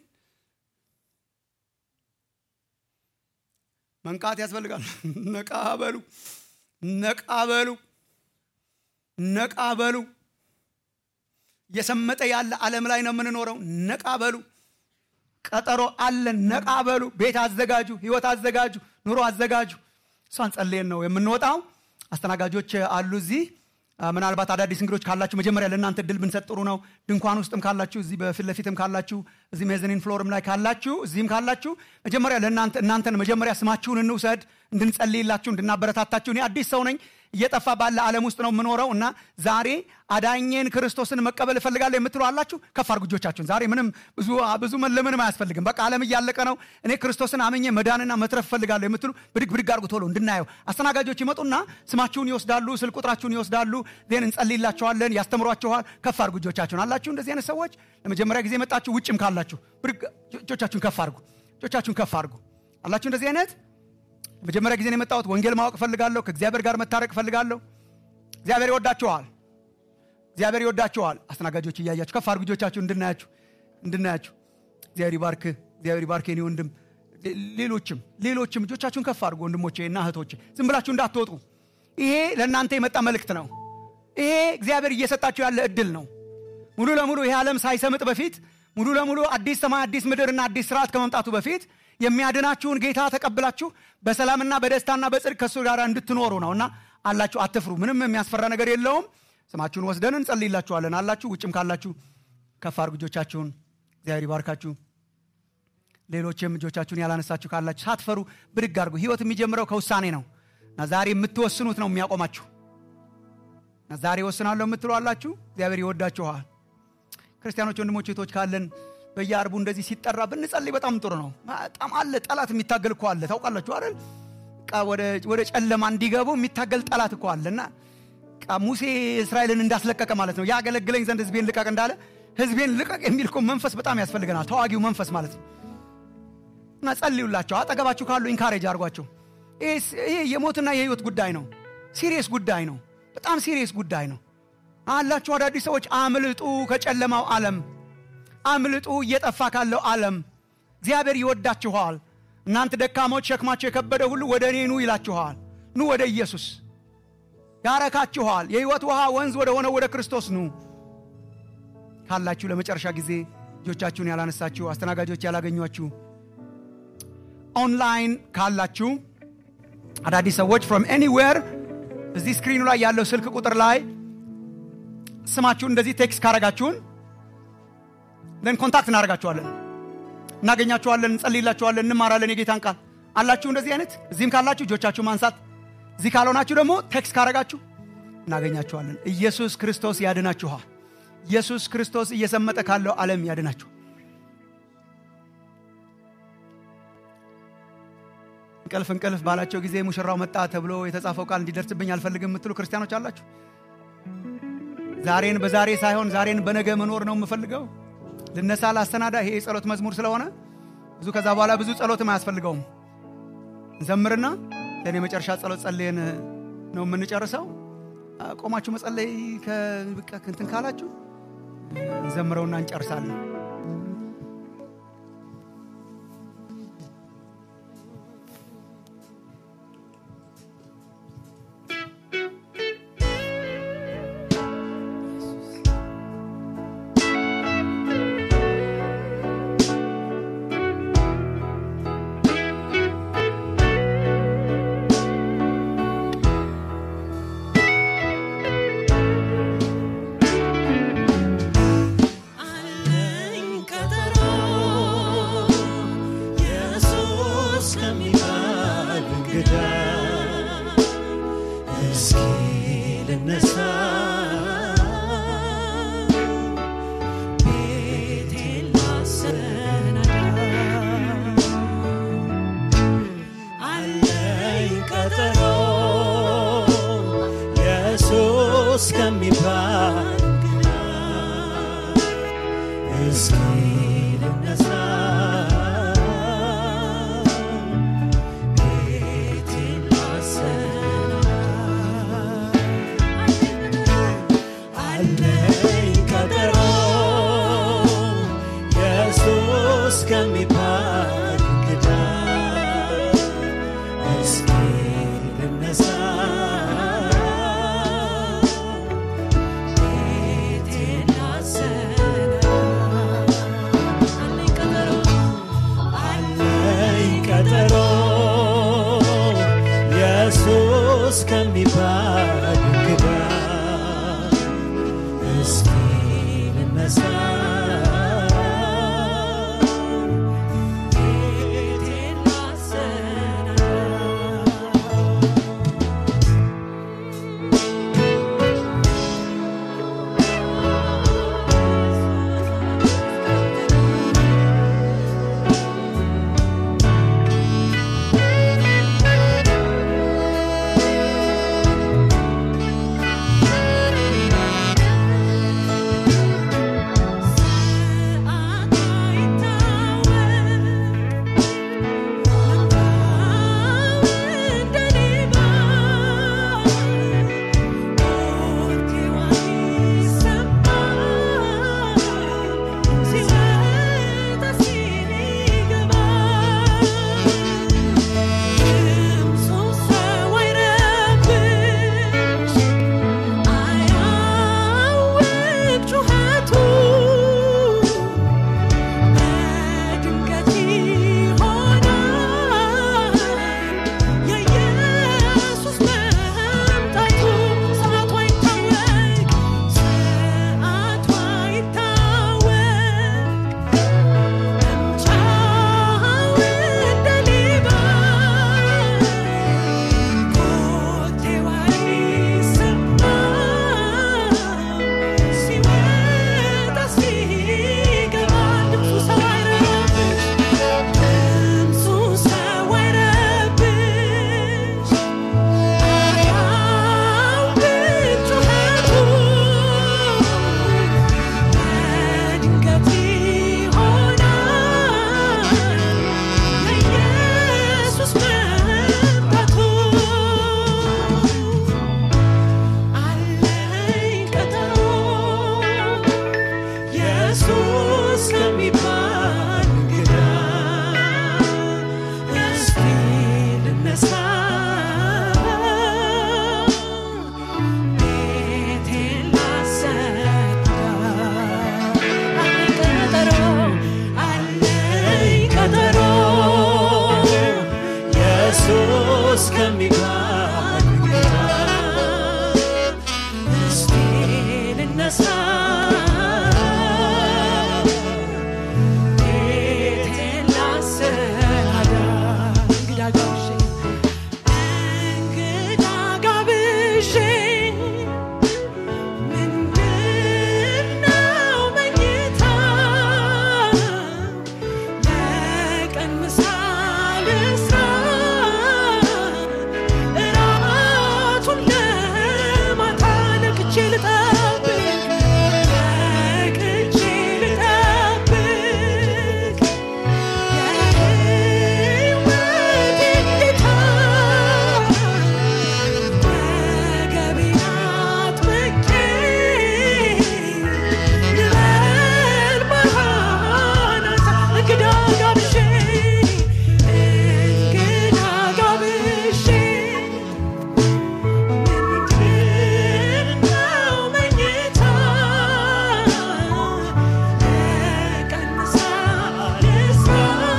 መንቃት ያስፈልጋል ነቃ በሉ ነቃ በሉ ነቃ በሉ እየሰመጠ ያለ ዓለም ላይ ነው የምንኖረው ነቃ በሉ ቀጠሮ አለን ነቃ በሉ ቤት አዘጋጁ ህይወት አዘጋጁ ኑሮ አዘጋጁ እሷን ጸልየን ነው የምንወጣው አስተናጋጆች አሉ እዚህ ምናልባት አዳዲስ እንግዶች ካላችሁ መጀመሪያ ለእናንተ ድል ብንሰጥ ጥሩ ነው ድንኳን ውስጥም ካላችሁ እዚህ በፊት ለፊትም ካላችሁ እዚህ ሜዘኒን ፍሎርም ላይ ካላችሁ እዚህም ካላችሁ መጀመሪያ ለእናንተ እናንተን መጀመሪያ ስማችሁን እንውሰድ እንድንጸልይላችሁ እንድናበረታታችሁ እኔ አዲስ ሰው ነኝ እየጠፋ ባለ ዓለም ውስጥ ነው የምኖረው እና ዛሬ አዳኜን ክርስቶስን መቀበል እፈልጋለሁ የምትሉ አላችሁ ከፍ አድርጉ እጆቻችሁን ዛሬ ምንም ብዙ ብዙ ለምንም አያስፈልግም በቃ ዓለም እያለቀ ነው እኔ ክርስቶስን አምኜ መዳንና መትረፍ እፈልጋለሁ የምትሉ ብድግ ብድግ አድርጉ ቶሎ እንድናየው አስተናጋጆች ይመጡና ስማችሁን ይወስዳሉ ስልክ ቁጥራችሁን ይወስዳሉ ዜን እንጸልይላችኋለን ያስተምሯችኋል ከፍ አድርጉ እጆቻችሁን አላችሁ እንደዚህ አይነት ሰዎች ለመጀመሪያ ጊዜ መጣችሁ ውጭም ካላችሁ ብድግ እጆቻችሁን ከፍ አድርጉ እጆቻችሁን ከፍ አድርጉ አላችሁ እንደዚህ አይነት መጀመሪያ ጊዜ ነው የመጣሁት ወንጌል ማወቅ እፈልጋለሁ ከእግዚአብሔር ጋር መታረቅ እፈልጋለሁ እግዚአብሔር ይወዳችኋል እግዚአብሔር ይወዳችኋል አስተናጋጆች እያያችሁ ከፍ አድርጉ እጆቻችሁ እንድናያችሁ እንድናያችሁ እግዚአብሔር ይባርክ እግዚአብሔር ይባርክ የኔ ወንድም ሌሎችም ሌሎችም እጆቻችሁን ከፍ አድርጉ ወንድሞቼ እና እህቶቼ ዝም ብላችሁ እንዳትወጡ ይሄ ለእናንተ የመጣ መልእክት ነው ይሄ እግዚአብሔር እየሰጣችሁ ያለ እድል ነው ሙሉ ለሙሉ ይሄ ዓለም ሳይሰምጥ በፊት ሙሉ ለሙሉ አዲስ ሰማይ አዲስ ምድርና አዲስ ስርዓት ከመምጣቱ በፊት የሚያድናችሁን ጌታ ተቀብላችሁ በሰላምና በደስታና በጽድቅ ከእሱ ጋር እንድትኖሩ ነው እና አላችሁ አትፍሩ ምንም የሚያስፈራ ነገር የለውም ስማችሁን ወስደን እንጸልይላችኋለን አላችሁ ውጭም ካላችሁ ከፍ አድርጉ እጆቻችሁን እግዚአብሔር ይባርካችሁ ሌሎችም እጆቻችሁን ያላነሳችሁ ካላችሁ ሳትፈሩ ብድግ አድርጉ ህይወት የሚጀምረው ከውሳኔ ነው እና ዛሬ የምትወስኑት ነው የሚያቆማችሁ እና ዛሬ ወስናለሁ የምትሉ አላችሁ እግዚአብሔር ይወዳችኋል ክርስቲያኖች ወንድሞች ቶች ካለን በየአርቡ እንደዚህ ሲጠራ ብንጸልይ በጣም ጥሩ ነው በጣም አለ ጠላት የሚታገል እኮ አለ ታውቃላችሁ አይደል ወደ ጨለማ እንዲገቡ የሚታገል ጠላት እኮ አለ እና ሙሴ እስራኤልን እንዳስለቀቀ ማለት ነው ያገለግለኝ ዘንድ ህዝቤን ልቀቅ እንዳለ ህዝቤን ልቀቅ የሚል እኮ መንፈስ በጣም ያስፈልገናል ተዋጊው መንፈስ ማለት ነው እና ጸልዩላቸው አጠገባችሁ ካሉ ኢንካሬጅ አድርጓቸው ይሄ የሞትና የህይወት ጉዳይ ነው ሲሪየስ ጉዳይ ነው በጣም ሲሪየስ ጉዳይ ነው አላችሁ አዳዲስ ሰዎች አምልጡ ከጨለማው ዓለም አምልጡ እየጠፋ ካለው ዓለም እግዚአብሔር ይወዳችኋል እናንተ ደካሞች ሸክማቸው የከበደ ሁሉ ወደ እኔ ኑ ይላችኋል ኑ ወደ ኢየሱስ ያረካችኋል የህይወት ውሃ ወንዝ ወደ ሆነው ወደ ክርስቶስ ኑ ካላችሁ ለመጨረሻ ጊዜ እጆቻችሁን ያላነሳችሁ አስተናጋጆች ያላገኟችሁ ኦንላይን ካላችሁ አዳዲስ ሰዎች ፍሮም ኤኒዌር እዚህ ስክሪኑ ላይ ያለው ስልክ ቁጥር ላይ ስማችሁን እንደዚህ ቴክስት ካረጋችሁን ለን ኮንታክት እናደርጋችኋለን እናገኛችኋለን እንጸልይላችኋለን እንማራለን የጌታን ቃል አላችሁ እንደዚህ አይነት እዚህም ካላችሁ እጆቻችሁ ማንሳት እዚህ ካልሆናችሁ ደግሞ ቴክስት ካረጋችሁ እናገኛችኋለን ኢየሱስ ክርስቶስ ያድናችኋል ኢየሱስ ክርስቶስ እየሰመጠ ካለው ዓለም ያድናችሁ እንቅልፍ እንቅልፍ ባላቸው ጊዜ ሙሽራው መጣ ተብሎ የተጻፈው ቃል እንዲደርስብኝ አልፈልግም የምትሉ ክርስቲያኖች አላችሁ ዛሬን በዛሬ ሳይሆን ዛሬን በነገ መኖር ነው የምፈልገው ልነሳ ላሰናዳ ይሄ የጸሎት መዝሙር ስለሆነ ብዙ ከዛ በኋላ ብዙ ጸሎትም አያስፈልገውም እንዘምርና ለእኔ መጨረሻ ጸሎት ጸልየን ነው የምንጨርሰው ቆማችሁ መጸለይ እንትን ካላችሁ እንዘምረውና እንጨርሳለን ከሚባል እንግዳ እስኪ ልነሳ ቤቴን ላሰናዳ ኢየሱስ ከሚባል እንግዳ እስኪ ልነሳ ቤቴን ላሰናዳ አለኝ ቀጠሮ አለኝ ቀጠሮ ኢየሱስ ከሚባል እንግዳ እስኪ ልነሳ ቤቴን ላሰናዳ እንግዳ ጋብዤ እንግዳ ጋብዤ ምንድነው መኝታ ለቀን ምሳ ልስራ እራቱን ለማታ ነቅቼ ልጠብቅ ነቅቼ ልጠብቅ የሕይወቴን ጌታ ወገቤን አጥብቄ ልበል ማራናታ እንግዳ ጋብዤ እንግዳ ጋብዤ ምንድነው መኝታ ለቀን ምሳ ልስራ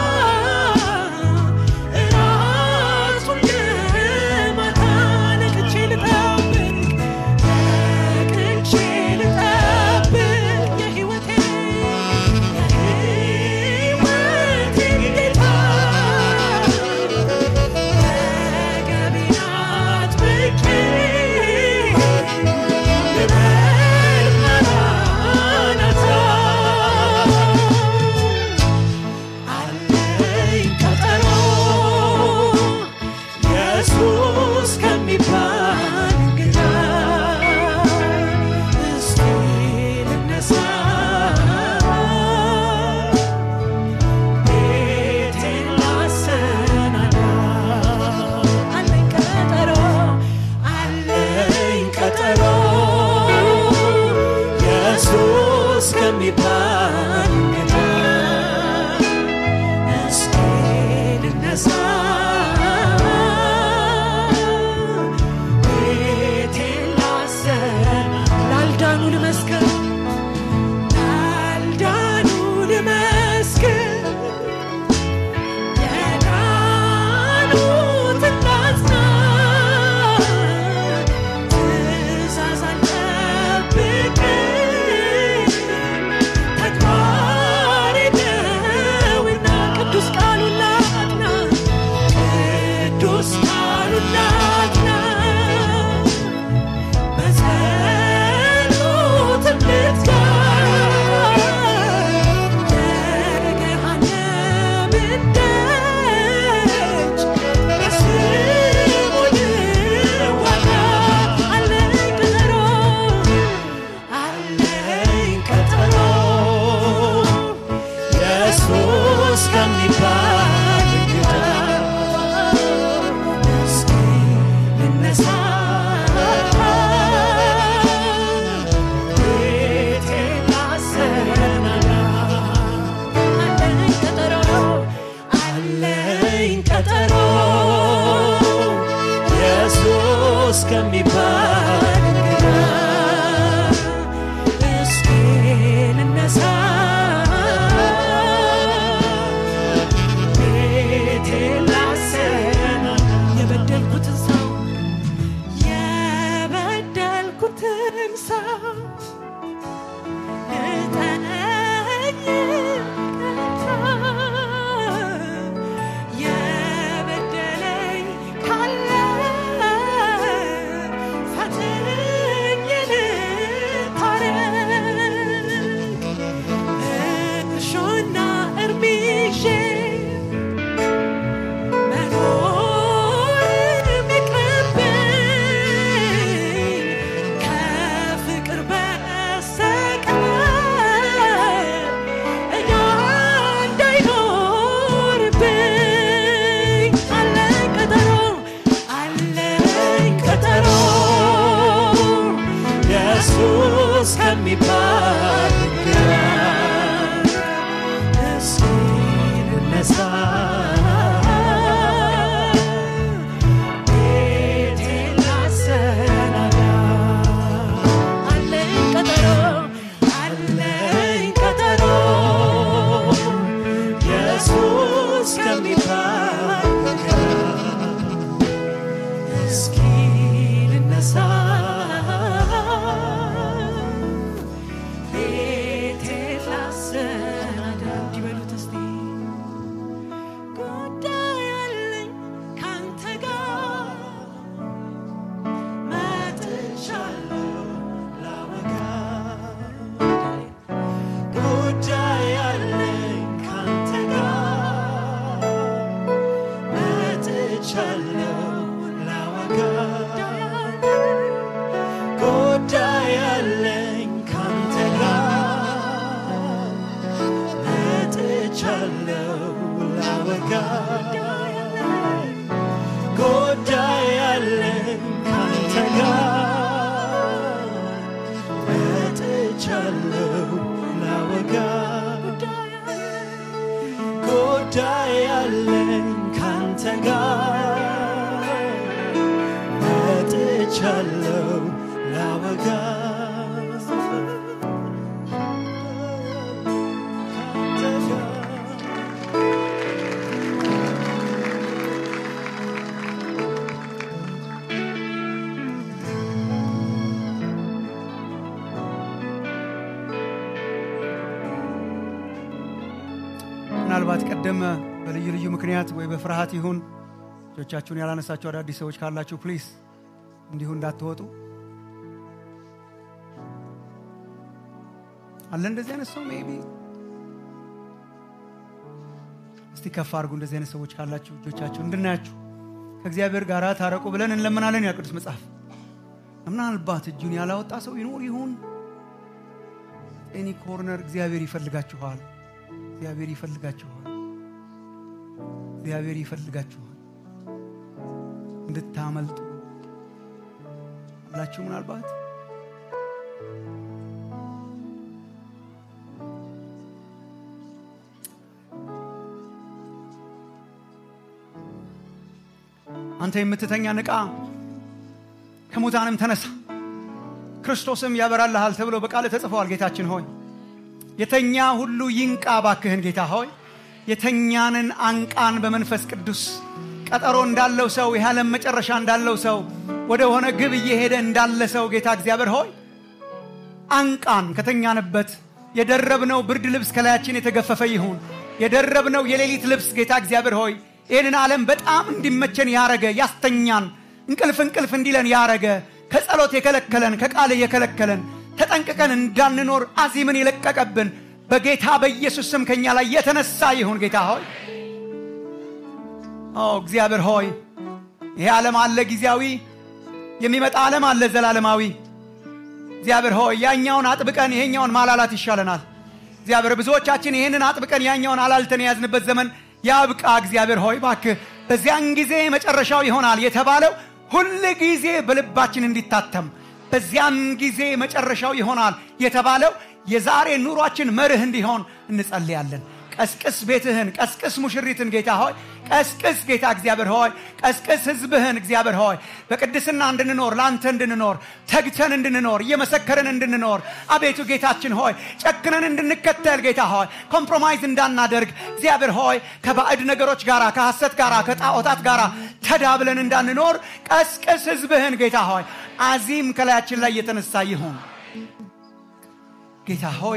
እራቱን ለማታ ነቅቼ ልጠብቅ ነቅቼ ልጠብቅ የሕይወቴን የሕይወቴን ጌታ ወገቤን አጥብቄ ልበል ማራናታ አለኝ ቀጠሮ ኢየሱስ ከሚባል እንግዳ እስኪ ልነሳ ቤቴን ላሰናዳ አለኝ ቀጠሮ አለኝ ቀጠሮ ኢየሱስ ከሚባል እንግዳ እስኪ ልነሳ ቤቴን ላሰናዳ ላልዳኑ ልመስክር ላልዳኑ ልመስክር የዳኑትን ላጽና ቀጠሮ ኢየሱስ ከሚባል እንግዳ እስኪ ልነሳ ቤቴ ላሰና የበደልኩትን ሰው የበደልኩትን ሰው እጠነኝ ይቅርታ የበደለኝ ካለ ፈትኝ ልታረቅ እርሾና እርሚሼ መኖር ቢቀርብኝ ከፍቅር በስተቀር ዕዳ እንዳይኖርብኝ አለኝ ቀጠሮ አለኝ ቀጠሮ ኢየሱስ ከሚባል ግራ እስኪ ልነሳ ቤቴን ላሰናዳ አለኝ ቀጠሮ አለኝ ቀጠሮ ኢየሱስ ከሚባል ግራ እስኪ ልነሳ ቤቴን ላሰናዳ እንዲበሉት እስቲ ጉዳይ አለኝ ካንተ ጋር መጥቻለሁ ላወጋ ጉዳይ አለኝ ካንተ ጋር መጥቻለሁ ላወጋ ጉዳይ አለኝ ካንተ ጋር መጥቻለሁ ላወጋ ጉዳይ አለኝ ካንተ ጋር መጥቻለሁ ላወጋ ጉዳይ አለኝ ካንተ ጋር መጥቻለሁ ላወጋ ካንተ ጋር ምናልባት ቀደም በልዩ ልዩ ምክንያት ወይ በፍርሃት ይሁን እጆቻችሁን ያላነሳችሁ አዳዲስ ሰዎች ካላችሁ ፕሊስ እንዲሁ እንዳትወጡ አለ እንደዚህ አይነት ሰው ሜቢ እስቲ ከፍ አድርጉ እንደዚህ አይነት ሰዎች ካላችሁ እጆቻችሁ እንድናያችሁ ከእግዚአብሔር ጋር ታረቁ ብለን እንለምናለን ያ ቅዱስ መጽሐፍ ምናልባት እጁን ያላወጣ ሰው ይኖር ይሆን ኤኒ ኮርነር እግዚአብሔር ይፈልጋችኋል እግዚአብሔር ይፈልጋችኋል እግዚአብሔር ይፈልጋችኋል እንድታመልጡ አላችሁ ምናልባት አንተ የምትተኛ ንቃ ከሙታንም ተነሳ ክርስቶስም ያበራልሃል ተብሎ በቃል ተጽፈዋል ጌታችን ሆይ የተኛ ሁሉ ይንቃ ባክህን ጌታ ሆይ የተኛንን አንቃን በመንፈስ ቅዱስ ቀጠሮ እንዳለው ሰው የዓለም መጨረሻ እንዳለው ሰው ወደ ሆነ ግብ እየሄደ እንዳለ ሰው ጌታ እግዚአብሔር ሆይ አንቃን ከተኛንበት የደረብነው ብርድ ልብስ ከላያችን የተገፈፈ ይሁን የደረብነው የሌሊት ልብስ ጌታ እግዚአብሔር ሆይ ይህንን ዓለም በጣም እንዲመቸን ያረገ ያስተኛን እንቅልፍ እንቅልፍ እንዲለን ያረገ ከጸሎት የከለከለን ከቃል የከለከለን ተጠንቅቀን እንዳንኖር አዚምን የለቀቀብን በጌታ በኢየሱስ ስም ከኛ ላይ የተነሳ ይሁን ጌታ ሆይ ኦ እግዚአብሔር ሆይ ይሄ ዓለም አለ ጊዜያዊ የሚመጣ ዓለም አለ ዘላለማዊ እግዚአብሔር ሆይ ያኛውን አጥብቀን ይሄኛውን ማላላት ይሻለናል እግዚአብሔር ብዙዎቻችን ይህንን አጥብቀን ያኛውን አላልተን የያዝንበት ዘመን ያብቃ እግዚአብሔር ሆይ ባክህ በዚያን ጊዜ መጨረሻው ይሆናል የተባለው ሁል ጊዜ በልባችን እንዲታተም በዚያን ጊዜ መጨረሻው ይሆናል የተባለው የዛሬ ኑሯችን መርህ እንዲሆን እንጸልያለን ቀስቅስ ቤትህን፣ ቀስቅስ ሙሽሪትን ጌታ ሆይ ቀስቅስ ጌታ እግዚአብሔር ሆይ ቀስቅስ ህዝብህን እግዚአብሔር ሆይ በቅድስና እንድንኖር ለአንተ እንድንኖር ተግተን እንድንኖር እየመሰከርን እንድንኖር አቤቱ ጌታችን ሆይ ጨክነን እንድንከተል ጌታ ሆይ ኮምፕሮማይዝ እንዳናደርግ እግዚአብሔር ሆይ ከባዕድ ነገሮች ጋራ ከሐሰት ጋራ ከጣዖታት ጋራ ተዳብለን እንዳንኖር ቀስቅስ ህዝብህን ጌታ ሆይ አዚም ከላያችን ላይ የተነሳ ይሁን ጌታ ሆይ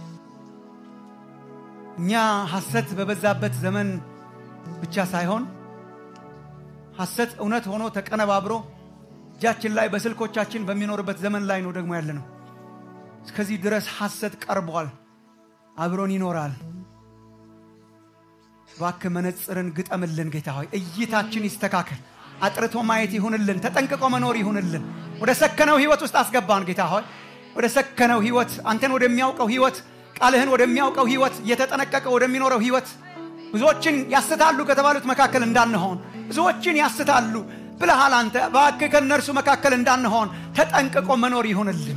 እኛ ሐሰት በበዛበት ዘመን ብቻ ሳይሆን ሐሰት እውነት ሆኖ ተቀነባብሮ እጃችን ላይ በስልኮቻችን በሚኖርበት ዘመን ላይ ነው ደግሞ ያለ ነው። እስከዚህ ድረስ ሐሰት ቀርቧል፣ አብሮን ይኖራል። እባክህ መነጽርን ግጠምልን ጌታ ሆይ፣ እይታችን ይስተካከል። አጥርቶ ማየት ይሁንልን፣ ተጠንቅቆ መኖር ይሁንልን። ወደ ሰከነው ህይወት ውስጥ አስገባን ጌታ ሆይ፣ ወደ ሰከነው ህይወት፣ አንተን ወደሚያውቀው ህይወት፣ ቃልህን ወደሚያውቀው ህይወት፣ እየተጠነቀቀ ወደሚኖረው ህይወት ብዙዎችን ያስታሉ ከተባሉት መካከል እንዳንሆን ብዙዎችን ያስታሉ ብለሃል አንተ። እባክህ ከእነርሱ መካከል እንዳንሆን ተጠንቅቆ መኖር ይሁንልን።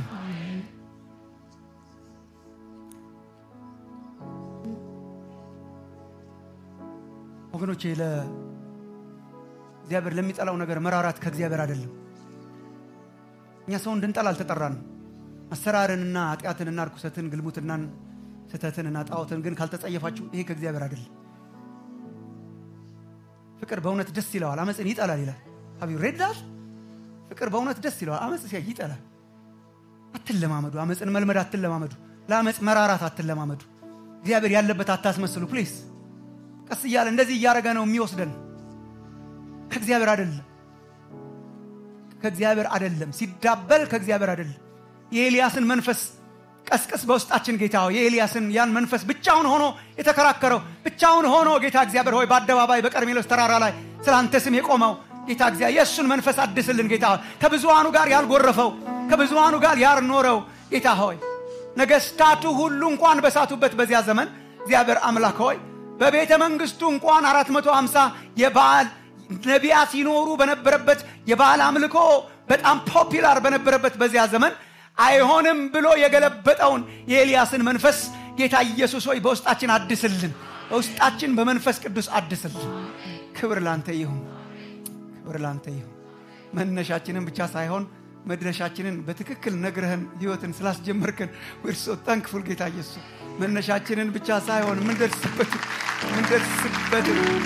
ወገኖቼ ለእግዚአብሔር ለሚጠላው ነገር መራራት ከእግዚአብሔር አይደለም። እኛ ሰው እንድንጠላ አልተጠራንም። አሰራርንና ኃጢአትንና ርኩሰትን፣ ግልሙትናን፣ ስህተትንና ጣዖትን ግን ካልተጸየፋችሁ ይሄ ከእግዚአብሔር አይደለም። ፍቅር በእውነት ደስ ይለዋል፣ አመፅን ይጠላል ይላል። ሀቢ ሬዳል ፍቅር በእውነት ደስ ይለዋል፣ አመፅ ሲያይ ይጠላል። አትለማመዱ፣ አመፅን መልመድ አትለማመዱ። ለአመፅ መራራት አትለማመዱ። እግዚአብሔር ያለበት አታስመስሉ ፕሊስ። ቀስ እያለ እንደዚህ እያደረገ ነው የሚወስደን። ከእግዚአብሔር አይደለም፣ ከእግዚአብሔር አይደለም። ሲዳበል ከእግዚአብሔር አይደለም። የኤልያስን መንፈስ ቀስቅስ በውስጣችን ጌታ ሆይ የኤልያስን ያን መንፈስ ብቻውን ሆኖ የተከራከረው ብቻውን ሆኖ ጌታ እግዚአብሔር ሆይ በአደባባይ በቀርሜሎስ ተራራ ላይ ስለ አንተ ስም የቆመው ጌታ እግዚአብሔር የእሱን መንፈስ አድስልን ጌታ ሆይ ከብዙሃኑ ጋር ያልጎረፈው ከብዙሃኑ ጋር ያልኖረው ጌታ ሆይ ነገስታቱ ሁሉ እንኳን በሳቱበት በዚያ ዘመን እግዚአብሔር አምላክ ሆይ በቤተ መንግስቱ እንኳን 450 የበዓል ነቢያት ይኖሩ በነበረበት የበዓል አምልኮ በጣም ፖፒላር በነበረበት በዚያ ዘመን አይሆንም ብሎ የገለበጠውን የኤልያስን መንፈስ ጌታ ኢየሱስ ሆይ በውስጣችን አድስልን፣ በውስጣችን በመንፈስ ቅዱስ አድስልን። ክብር ላንተ ይሁን፣ ክብር ላንተ ይሁን። መነሻችንን ብቻ ሳይሆን መድረሻችንን በትክክል ነግረህን ህይወትን ስላስጀመርከን ወርሶ ታንክፉል ጌታ ኢየሱስ መነሻችንን ብቻ ሳይሆን ምንደርስበት ምንደርስበት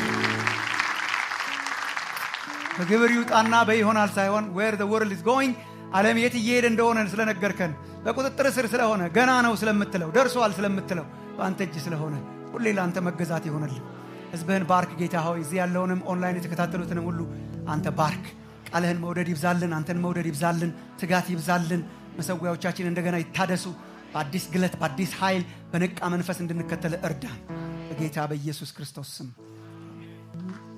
በግብር ይውጣና በይሆናል ሳይሆን ዌር ዘ ወርልድ ኢዝ ጎይንግ ዓለም የት እየሄደ እንደሆነ ስለነገርከን በቁጥጥር ስር ስለሆነ ገና ነው ስለምትለው ደርሷል ስለምትለው በአንተ እጅ ስለሆነ ሁሌ ለአንተ መገዛት ይሆነልን። ህዝብህን ባርክ ጌታ ሆይ። እዚህ ያለውንም ኦንላይን የተከታተሉትንም ሁሉ አንተ ባርክ። ቃልህን መውደድ ይብዛልን፣ አንተን መውደድ ይብዛልን፣ ትጋት ይብዛልን። መሰዊያዎቻችን እንደገና ይታደሱ። በአዲስ ግለት፣ በአዲስ ኃይል፣ በነቃ መንፈስ እንድንከተል እርዳን። በጌታ በኢየሱስ ክርስቶስ ስም